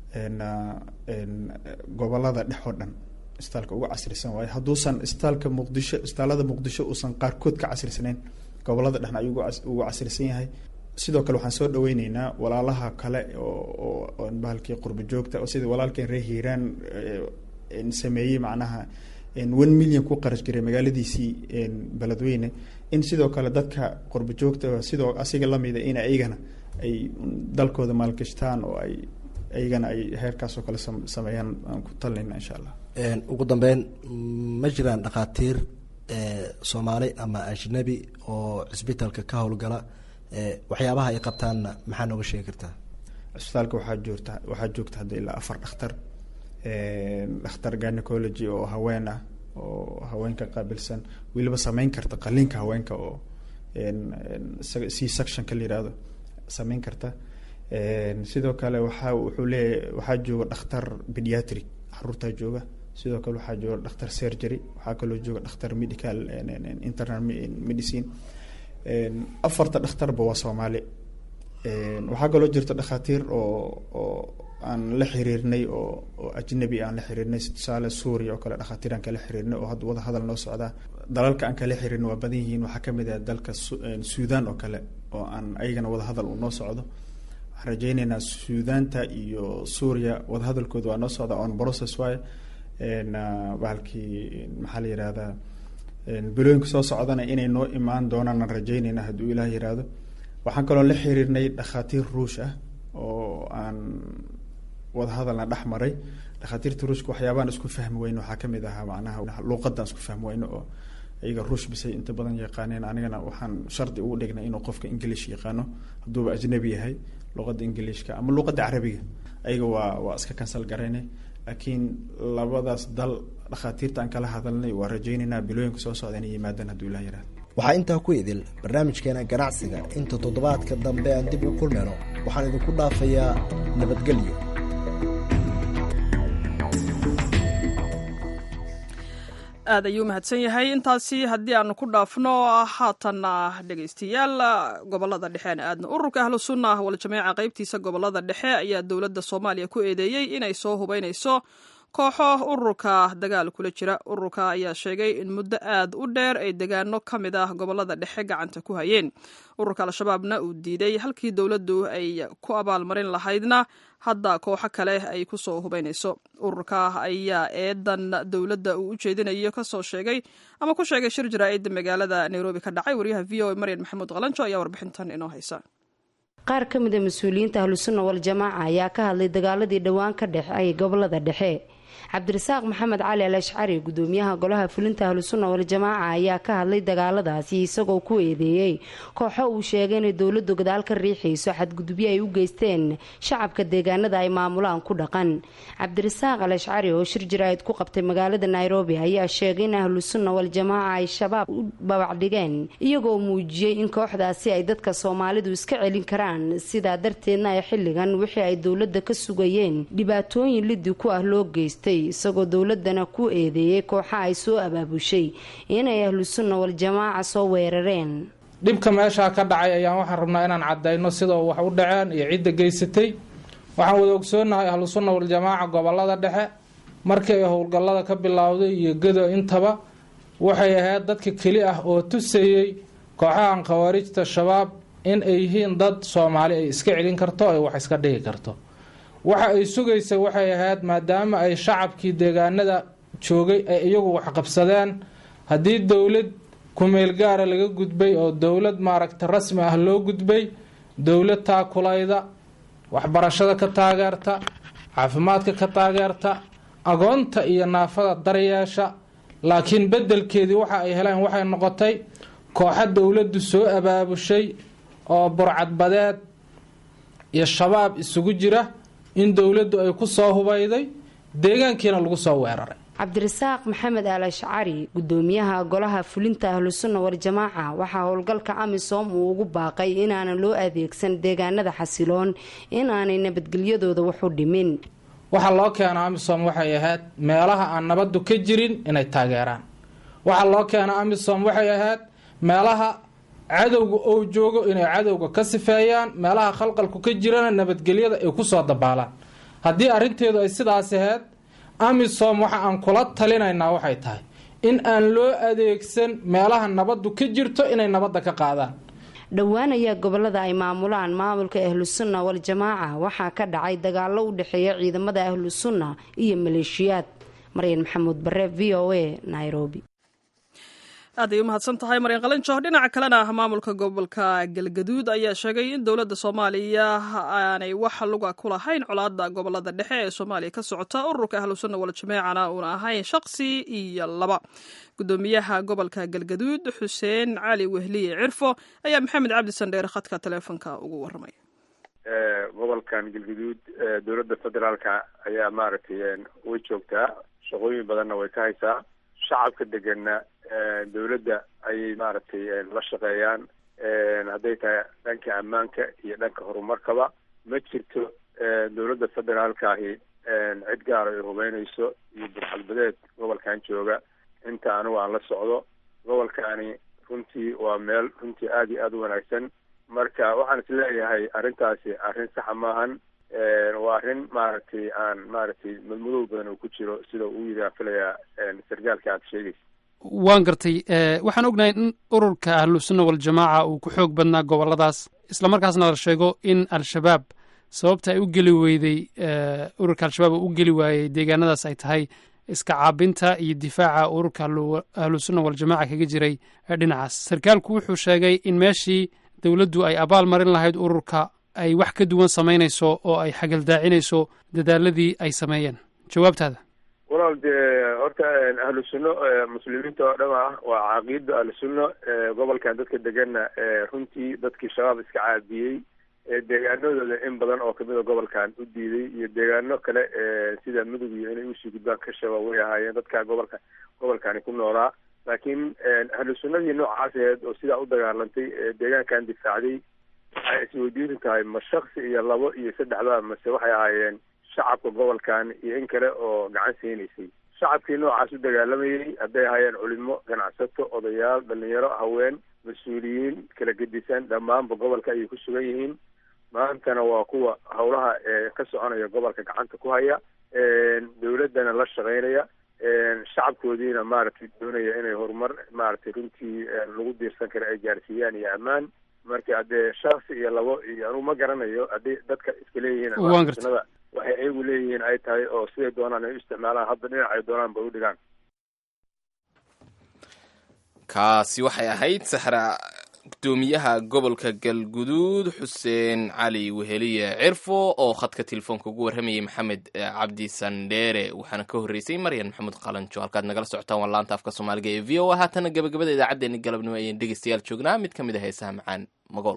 gobolada dhex oo dhan isbitaalka ugu casrisan waayo hadduusan isbitaalka muqdisho isbitaalada muqdisho uusan qaarkood ka casrisnayn gobolada dhexna ayuu ugu casrisan yahay sidoo kale waxaan soo dhaweyneynaa walaalaha kale oo bahalkii qurba joogta oo sidii walaalkeen reer hiiraan sameeyey macnaha one million ku qarash jiray magaaladiisii beledweyne in sidoo kale dadka qurba joogta sidoo asiga lamida in ayagana ay dalkooda maalgashtaan oo ay ayagana ay heerkaas oo kale sameeyaan aan ku talinayna insha allah ugu dambeyn ma jiraan dhakhaatiir soomaali ama ajnabi oo cisbitaalka ka howlgala waxyaabaha ay qabtaanna maxaa nooga sheegi kartaa cisbitaalka waxaa joogta waxaa joogta hadda ilaa afar dhakhtar dhakhtar gynecology oo haween ah oo haweenka qaabilsan weliba sameyn karta qaliinka haweenka oo c sectionka la yihahdo sameyn karta sidoo kale waxaa wuxuu leeyahy waxaa jooga dhakhtar pediatric caruurtaa jooga sidoo kale waxaa jooga dhakhtar surgery waxaa kaloo jooga dhakhtar medical internal medicine afarta dhakhtarba waa soomaali waxaa kaloo jirta dhakhaatiir oo oo aan la xiriirnay oo oo ajnabi aan la xiriirnay tusaale suuriya oo kale dhakhaatiir aan kala xiriirnay oo hadda wada hadal noo socdaa dalalka aan kala xiriirnay waa badan yihiin waxaa kamid ah dalka suudan oo kale oo aan ayagana wada hadal uu noo socdo waxaan rajeyneynaa suudaanta iyo suuriya wada hadalkooda waa noo socda on process waaye bahalkii maxaa la yihahdaa bilooyinka soo socdana inay noo imaan doonaan aan rajeyneyna hadduu ilaah yihahdo waxaan kaloo la xiriirnay dhakhaatiir ruush ah oo aan wadahadalna dhex maray dhakhaatiirta ruushka waxyaabaan isku fahmi weyno waxaa kamid ahaa macnaha luuqadaan isku fahmi weyno oo iyaga ruush bisay inta badan yaqaaneen anigana waxaan shardi ugu dhignay inuu qofka english yaqaano hadduuba ajnabi yahay luuqada ingiliishka ama luuqada carabiga ayaga waa waa iska kansal garaynay laakiin labadaas dal dhakhaatiirta aan kala hadalnay waa rajeyneynaa bilooyinka soo socda inay yimaadaan hadduu ilah yihahdo waxaa intaa ku idil barnaamijkeena ganacsiga inta toddobaadka dambe aan dib u kulmeyno waxaan idinku dhaafayaa nabadgelyo aad ayuu mahadsan yahay intaasi haddii aanu ku dhaafno haatanna dhegaystayaal gobolada dhexeena aadna ururka ahlu sunna waljamiica qaybtiisa gobolada dhexe ayaa dowladda soomaaliya ku eedeeyey inay soo hubeynayso kooxo ururka dagaal kula jira ururka ayaa sheegay in muddo aad u dheer ay degaano ka mid ah gobolada dhexe gacanta ku hayeen ururka al-shabaabna uu diiday halkii dowladdu ay ku abaalmarin lahaydna hadda kooxo kale ay ku soo hubaynayso ururka ayaa eedan dowladda uu u jeedinayo kasoo sheegay ama ku sheegay shir jaraa'id magaalada nairobi ka dhacay waryaha v o a maryan maxamuud qalanjo ayaa warbixintan inoo haysa qaar ka mid a mas-uuliyiinta ahlusunna wal-jamaaca ayaa ka hadlay dagaaladii dhowaan ka dhexeeyay gobolada dhexe cabdirasaaq maxamed cali al ashcari gudoomiyaha golaha fulinta ahlusunna wal-jamaaca ayaa ka hadlay dagaaladaasi isagoo ku eedeeyey kooxo uu sheegay inay dowladdu gadaal ka riixayso xadgudubyo ay u geysteen shacabka deegaanada ay maamulaan ku dhaqan cabdirasaaq al ashcari oo shir jaraa'id ku qabtay magaalada nairobi ayaa sheegay in ahlusunna wal-jamaaca ay shabaab u babacdhigeen iyagoo muujiyey in kooxdaasi ay dadka soomaalidu iska celin karaan sidaa darteedna ay xilligan wixii ay dowladda ka sugayeen dhibaatooyin liddi ku ah loo geystay isagoo dowladana ku eedeeyey kooxa ay soo abaabushay inay ahlusunna wal-jamaaca soo weerareen dhibka meeshaa ka dhacay ayaan waxaan rabnaa inaan cadayno sida wax u dhaceen iyo cidda geysatay waxaan wada ogsoonahay ahlusunna wal-jamaaca gobolada dhexe markii ay howlgallada ka bilowday iyo gedo intaba waxay ahayd dadka keli ah oo tusayey kooxahan khawaarijta shabaab in ay yihiin dad soomaali ay iska celin karto ay wax iska dhigi karto waxa ay sugaysa waxay ahayd maadaama ay shacabkii deegaanada joogay ay iyagu waxqabsadeen haddii dowlad kumeel gaara laga gudbay oo dowlad maaragta rasmi ah loo gudbay dowlad taakulayda waxbarashada ka taageerta caafimaadka ka taageerta agoonta iyo naafada daryeesha laakiin bedelkeedii waxa ay heleen waxay noqotay kooxa dowladdu soo abaabushay oo burcadbadeed iyo shabaab isugu jira in dowladdu ay ku soo hubayday deegaankiina lagu soo weeraray cabdirasaaq maxamed al ashcari gudoomiyaha golaha fulinta ahlusunna wal-jamaaca waxaa howlgalka amisom uu ugu baaqay inaanan loo adeegsan deegaanada xasiloon in aanay nabadgelyadooda waxu dhimin waxaa loo keena amisom waxay ahayd meelaha aan nabadu ka jirin inay taageeraan waxaa loo keena amisom waxay ahayd meelaha cadowga oo joogo inay cadowga ka sifeeyaan meelaha khalqalku ka jirana nabadgelyada ay kusoo dabaalaan haddii arrinteedu ay sidaas ahayd amisom waxa aan kula talinaynaa waxay tahay in aan loo adeegsan meelaha nabadu ka jirto inay nabadda ka qaadaan dhowaan ayaa gobolada ay maamulaan maamulka ahlusunna wal-jamaaca waxaa ka dhacay dagaalo u dhexeeya ciidamada ahlusunna iyo maleeshiyaad maryan maxamuud bare v o a nairobi aad ay u mahadsan tahay maryan qalanjo dhinaca kalena maamulka gobolka galgaduud ayaa sheegay in dowladda soomaaliya aanay wax luga ku lahayn colaada gobolada dhexe ee soomaaliya ka socota ururka ahlusunna wal-jamaacana uuna ahayn shaqsi iyo laba gudoomiyaha gobolka galgaduud xuseen cali wehliye cirfo ayaa maxamed cabdi sandheere khadka taleefonka ugu waramay gobolkan galgaduud dowladda federaalka ayaa maaragtay way joogtaa shaqooyin badanna way ka haysaa shacabka degana dowladda ayay maaragtay la shaqeeyaan hadday tahay dhanka ammaanka iyo dhanka horumarkaba ma jirto dowladda federaalka ahi cid gaar ay hubeynayso iyo burxalbadeed gobolkan jooga inta anigu aan la socdo gobolkani runtii waa meel runtii aada iyo aada u wanaagsan marka waxaan is leeyahay arrintaasi arrin saxa maahan waa arrin maaragtay aan maaragtay madmadow badan uu ku jiro sida uu yidhi aan filayaa sargaalka aada sheegaysa waan gartay waxaan ognahay in ururka ahlusunna wal-jamaaca uu ku xoog badnaa goboladaas islamarkaasna la sheego in al-shabaab sababta ay u geli weyday ururka al-shabaab uu u geli waayey deegaanadaas ay tahay iska caabinta iyo difaaca ururka ahlusunna wal-jamaaca kaga jiray dhinacaas sarkaalku wuxuu sheegay in meeshii dowladdu ay abaal marin lahayd ururka ay wax ka duwan samaynayso oo ay xagaldaacinayso dadaaladii ay sameeyeen jawaabtaada walaal dee horta ahlu sunno muslimiinta oo dham ah waa caqiida ahlu sunno gobolkan dadka deganna runtii dadkii shabaab iska caabiyey deegaanadooda in badan oo kamid a gobolkan u diiday iyo deegaano kale sida mudug iyo inay usii gudbaan ka shaba way ahaayeen dadka gobolka gobolkani ku noolaa laakiin ahlu sunnadii noocaas aheed oo sidaa u dagaalantay deegaankan difaacday waxay isweydiin tahay ma shaksi iyo labo iyo saddexba mase waxay ahaayeen shacabka gobolkan iyo in kale oo gacan siinaysay shacabkii noocaas u dagaalamayay hadday ahaayeen culimo ganacsato odayaal dhalinyaro haween mas-uuliyiin kala gedisan dhammaanba gobolka ayay ku sugan yihiin maantana waa kuwa howlaha ka soconaya gobolka gacanta ku haya dawladdana la shaqeynaya shacabkoodiina maaragtay doonaya inay horumar maaragtay runtii lagu diirsan kara ay gaarsiiyaan iyo ammaan marka haddee shaksi iyo labo iyo anugu ma garanayo haddii dadka iska leeyihiin Waan gartay. sunada waxay ayagu leeyihiin ay tahay oo siday doonaan ay u isticmaalaan hadda dhinac ay doonaan bay u dhigaan kaasi waxay ahayd saxra gudoomiyaha gobolka galguduud xuseen cali weheliye cirfo oo khadka telefoonka ugu warramayay maxamed eh, cabdi sandheere waxaana ka horreysay maryan maxamuud qalanjo halkaad nagala socotaan waa laanta afka soomaaliga ee v o a haatana gabagabada idaacaddeenni galabnimo ayaan dhegeystayaal joognaa mid ka mid a heesaha macaan magool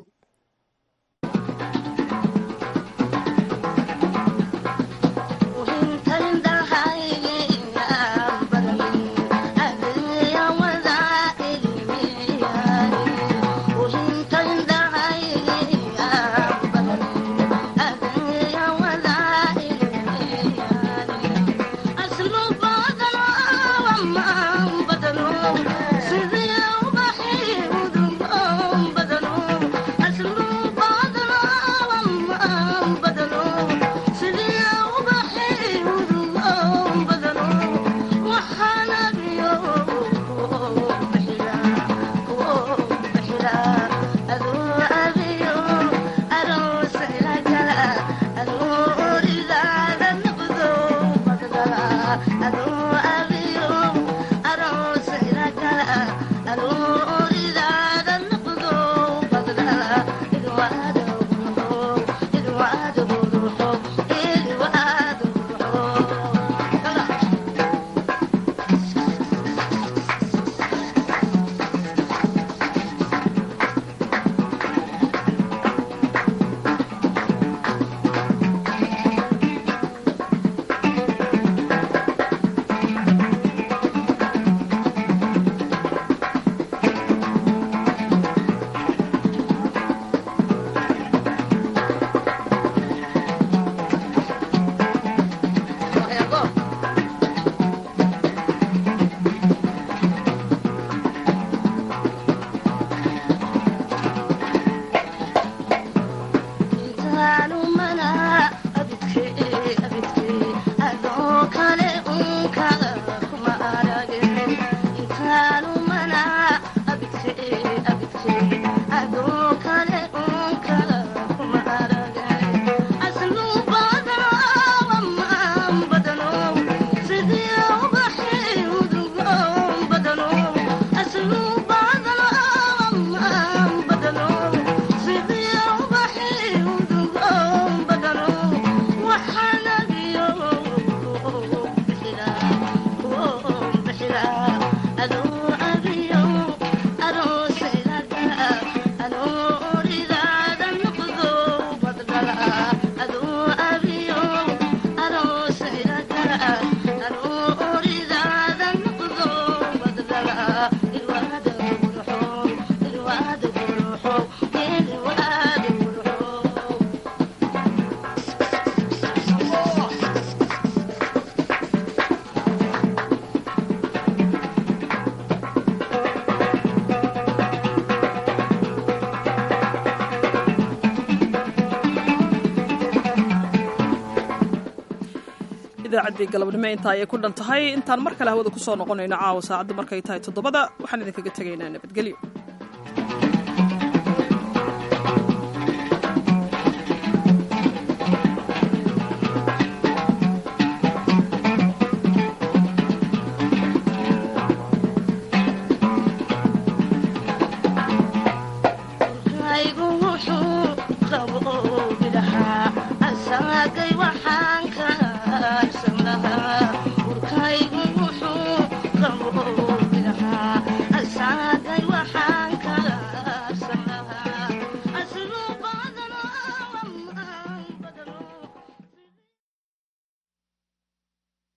idaacaddii galabnimo intaa ayay ku dhan tahay intaan mar kale hawada kusoo noqonayno caawa saacaddu markay tahay toddobada waxaan idinkaga tegaynaa nabadgelyo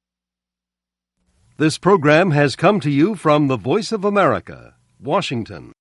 This program has come to you from the Voice of America, Washington.